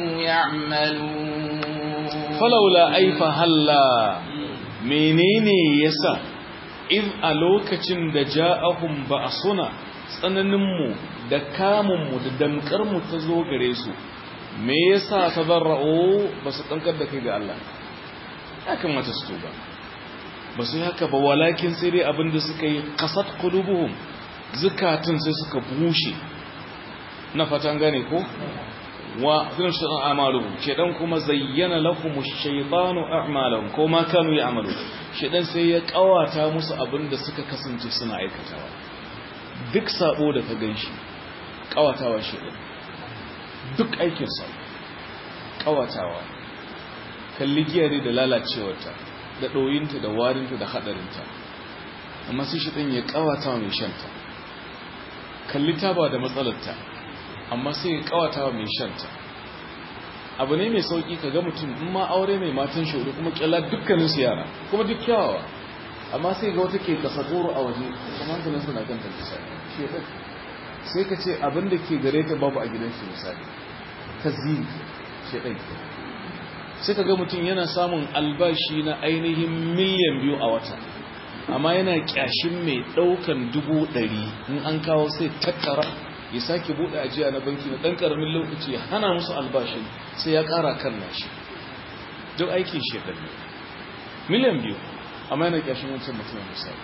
يعملون فلولا أي فهلا منين يسا إذ ألوكة دجاءهم بأسنا tsananinmu da kamunmu da damkarmu ta zo gare su me yasa ta zarra'o ba su kankar da kai ga Allah ya kamata su tuba ba su haka ba walakin sai dai abinda suka yi kasat qulubuhum zukatun sai suka bushe na fatan gane ko wa zin shaitan amaluhum shaitan kuma zayyana lahum ash-shaytanu a'malahum ko ma kanu ya'malu shaitan sai ya kawata musu abinda suka kasance suna aikatawa duk sabo da ka ganshi kawatawa shaitan duk aikin sa kawatawa kalli giyare da lalacewarta da doyinta da warinta da hadarinta amma sai shaitan ya kawata mai shanta kalli taba da matsalarta amma sai ya kawata wa mai shanta abu ne mai sauki ka ga mutum in ma aure mai matan shaudu kuma kyalla dukkanin su yara kuma duk kyawawa amma sai ga wata ke kasa goro a waje kuma hankalin suna kan ta misali sai ka ce abin da ke gare ta babu a gidan shi misali ta zini shedan sai ka ga mutum yana samun albashi na ainihin miliyan biyu a wata amma yana kyashin mai daukan dubu ɗari in an kawo sai tattara ya sake buɗe ajiya na banki na ɗan ƙaramin lokaci ya hana musu albashin sai ya ƙara kan nashi duk aikin shekar ne miliyan biyu amma yana kyashin wancan mutum misali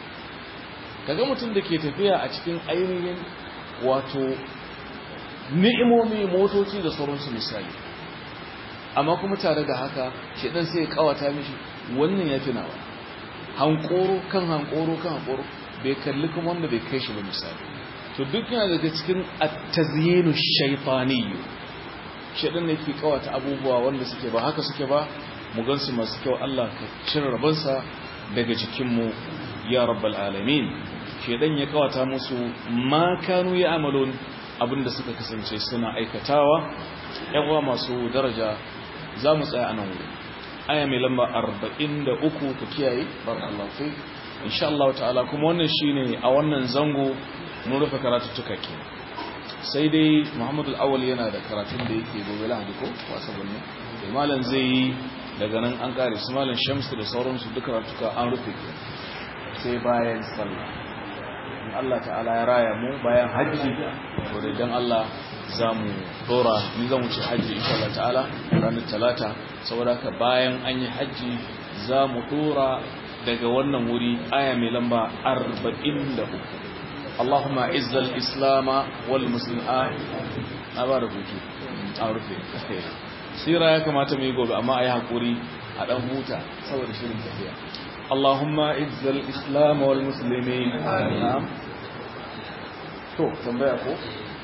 kaga mutum da ke tafiya a cikin ainihin wato ni'imomi motoci da sauransu misali amma kuma tare da haka shi ɗan sai ya ƙawata mishi wannan ya fi nawa hankoro kan hankoro kan hankoro bai kalli kuma wanda bai kai shi ba misali to duk yana daga cikin at-tazyinu shaytaniyyu shedan ne ke kawata abubuwa wanda suke ba haka suke ba mu gansu masu kyau Allah ka cire rabansa daga jikin mu ya rabbal alamin shedan ya kawata musu ma kanu ya'malun abinda suka kasance suna aikatawa yan uwa masu daraja za mu tsaya anan wuri aya mai lamba 43 ku kiyaye barakallahu fi insha Allah ta'ala kuma wannan shine a wannan zango mun rufe karatuttuka ke sai dai muhammadu al'awal yana da karatun da yake gobe lahadi ko wasa birni da malam zai yi daga nan an kare su malam shamsu da sauransu duka ratuka an rufe ke sai bayan sallah in allah ta'ala ya raya mu bayan hajji to da idan allah za mu dora ni zan wuce hajji insha allah ta'ala ranar talata saboda haka bayan an yi hajji za mu dora daga wannan wuri aya mai lamba 43 اللهم اعز الاسلام والمسلمين na ba da hutu a rufe sira ya kamata mu yi gobe amma a yi haƙuri a ɗan huta saboda shirin tafiya Allahumma izzal islam wal muslimin na'am to tambaya ko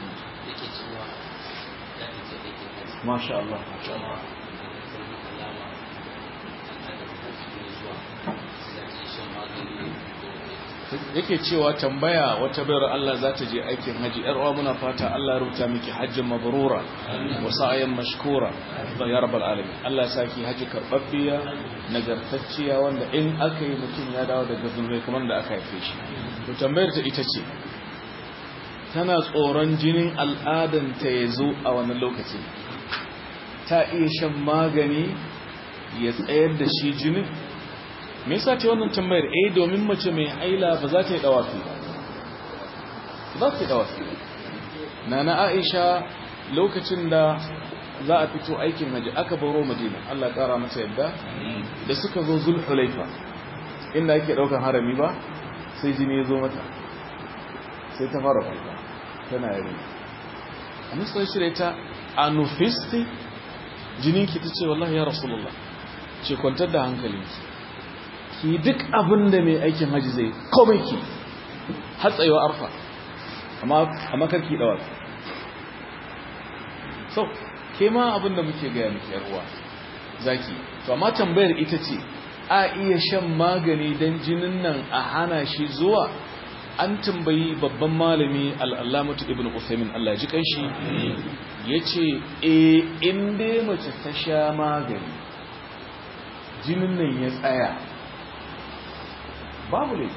masha Allah masha Allah yake cewa tambaya wata bayar Allah za ta je aikin haji yar uwa muna fata Allah rubuta miki hajjin mabrura wa sa'yan mashkura ya rabbal alamin Allah saki haji karbabbiya nagartacciya wanda in aka yi mutum ya dawo daga zunubai kamar da aka haife shi to tambayar ta ita ce tana tsoron jinin al'adan ta yazo a wannan lokaci ta iya shan magani ya tsayar da shi jinin me yasa ce wannan tambayar eh domin mace mai haila ba za ta yi dawafi ba za ta yi dawafi nana Aisha lokacin da za a fito aikin haji aka baro Madina Allah ya kara mata yadda da suka zo Zulhulaifa inda ake daukan harami ba sai jini ya zo mata sai ta fara kuka tana yare annabi sai shirye ta anufisti jininki tace wallahi ya rasulullah ce kwantar da hankalinki ki duk abin da mai aikin haji zai komai ki hatsayewa arfa amma karki dawa so ke ma abin da muke gaya miki yarwa zaki to amma tambayar ita ce a iya shan magani don jinin nan a hana shi zuwa an tambayi babban malami al'allamatu ibn Uthaymin Allah ji kanshi ya ce e inda mace ta sha magani jinin nan ya tsaya babu ne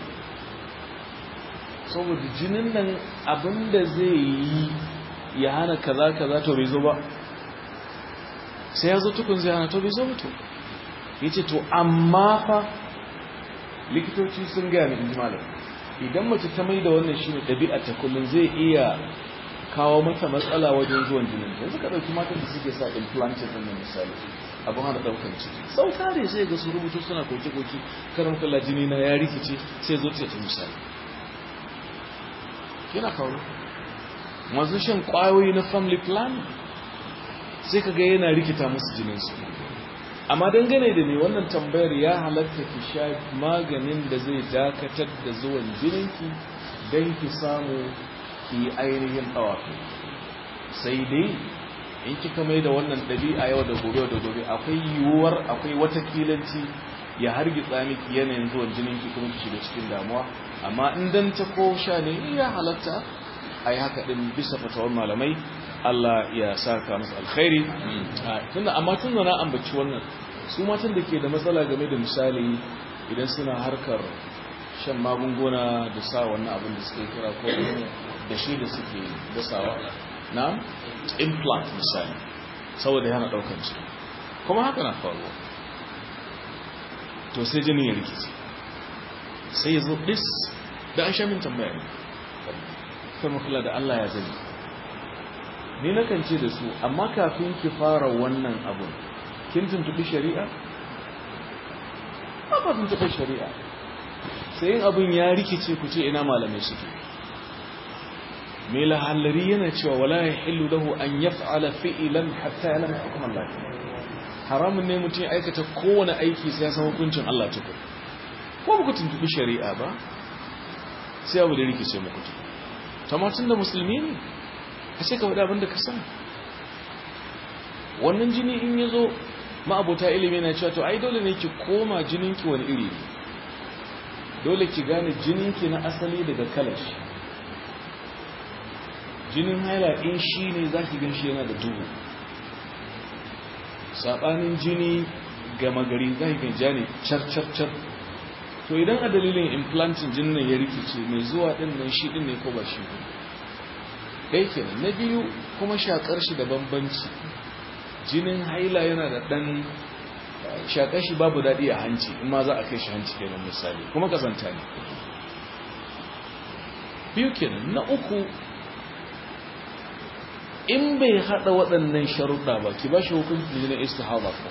saboda jinin nan abinda zai yi ya hana kaza kaza to bai zo ba sai ya zo tukun zai hana to bai zo mutu ya ce to amma fa likitoci sun gaya mai malam idan mace ta mai da wannan shi ne ɗabi'a ta kullum zai iya kawo mata matsala wajen zuwan jinin yanzu ka ɗauki matan da suke sa implanted ɗin misali abin hana ɗaukar ciki sau tare sai ga su rubutu suna koke-koke karan kalla jini na ya rikice sai zo ta misali kina kawo masu shan ƙwayoyi na family plan sai ka ga yana rikita musu jininsu amma dangane da ne wannan tambayar ya halatta ki sha maganin da zai dakatar da zuwan jininki don ki samu ki yi ainihin ɗawafi sai dai in kika mai da wannan ɗabi'a yau da gobe da gobe akwai yiwuwar akwai wata kilanci ya hargitsa miki yanayin zuwan jininki kuma ki shiga cikin damuwa amma in dan ta ko sha ne ya halatta a yi haka ɗin bisa fatawar malamai Allah ya saka musu alkhairi tunda amma tun na ambaci wannan su matan da ke da matsala game da misali idan suna harkar shan magunguna da sa wannan abin da suke kira ko da shi da suke dasawa na implant misali saboda yana daukan ciki kuma haka na faruwa to sai jini ya rikici sai ya zo dis da an sha min tambaya ne sai makula da Allah ya zai ni nakan ce da su amma kafin ki fara wannan abun kin tuntubi shari'a ba ba tuntubi shari'a sai yin abun ya rikice ku ce ina malamai suke mai lahallari yana cewa wala ya hillu lahu an yaf'ala fi'lan hatta ya'lam hukm Allah haramun ne mutum ya aikata kowane aiki sai ya san hukuncin Allah tuku ko ku tuntubi shari'a ba sai abu da rikice muku tamatin da musulmi ne a sai ka faɗi abin da ka sani wannan jini in ya zo ma'abota ilimi na cewa to ai dole ne ki koma jininki wani iri dole ki gane jininki na asali daga kalash jinin haila in shi ne za ki gan shi yana da duhu saɓanin jini gama gari za ki ganja ne car-car-car to idan a dalilin implantin jinin ya rikice mai zuwa ɗin nan shi ɗin ne ko ba shi ne ɗaya kenan na biyu kuma shakar shi da bambanci jinin haila yana da ɗan shakar shi babu daɗi a hanci in ma za a kai shi hanci kenan misali kuma kasanta ne biyu kenan na uku in bai haɗa waɗannan sharuɗa ba ki ba shi hukunci jinin istihaba ko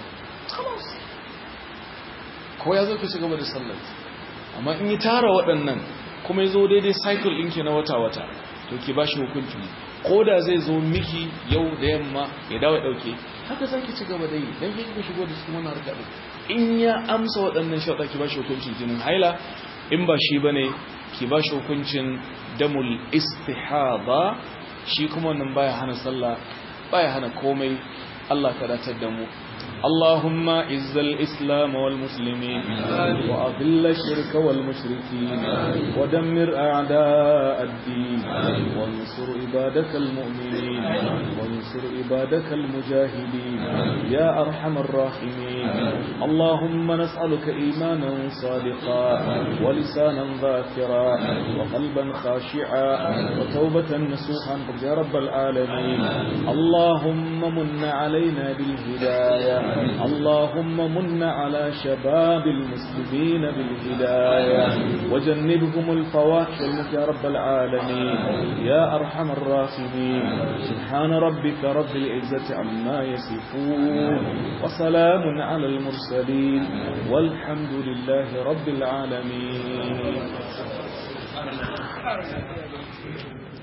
ko ya zo ka ci gaba da sallar amma in yi tara waɗannan kuma ya zo daidai cycle ɗinki na wata-wata to ki ba shi hukunci ko da zai zo miki yau da yamma ya dawo ɗauke haka za ki ci gaba da yi don ki ku shigo da cikin wani harka ɗin in ya amsa waɗannan shaɗa ki ba shi hukuncin jinin haila in ba shi ba ne ki ba shi hukuncin damul istihaba shi kuma wannan baya hana sallah baya hana komai Allah ka datar da mu اللهم عز الإسلام والمسلمين وأذل الشرك والمشركين ودمر أعداء الدين وانصر عبادك المؤمنين وانصر عبادك المجاهدين يا أرحم الراحمين اللهم نسألك إيمانا صادقا ولسانا ذاكرا وقلبا خاشعا وتوبة نسوحا يا رب العالمين اللهم من علينا بالهداية اللهم من على شباب المسلمين بالهداية وجنبهم الفواحش والمك يا رب العالمين يا أرحم الراحمين سبحان ربك رب العزة عما يصفون وسلام على المرسلين والحمد لله رب العالمين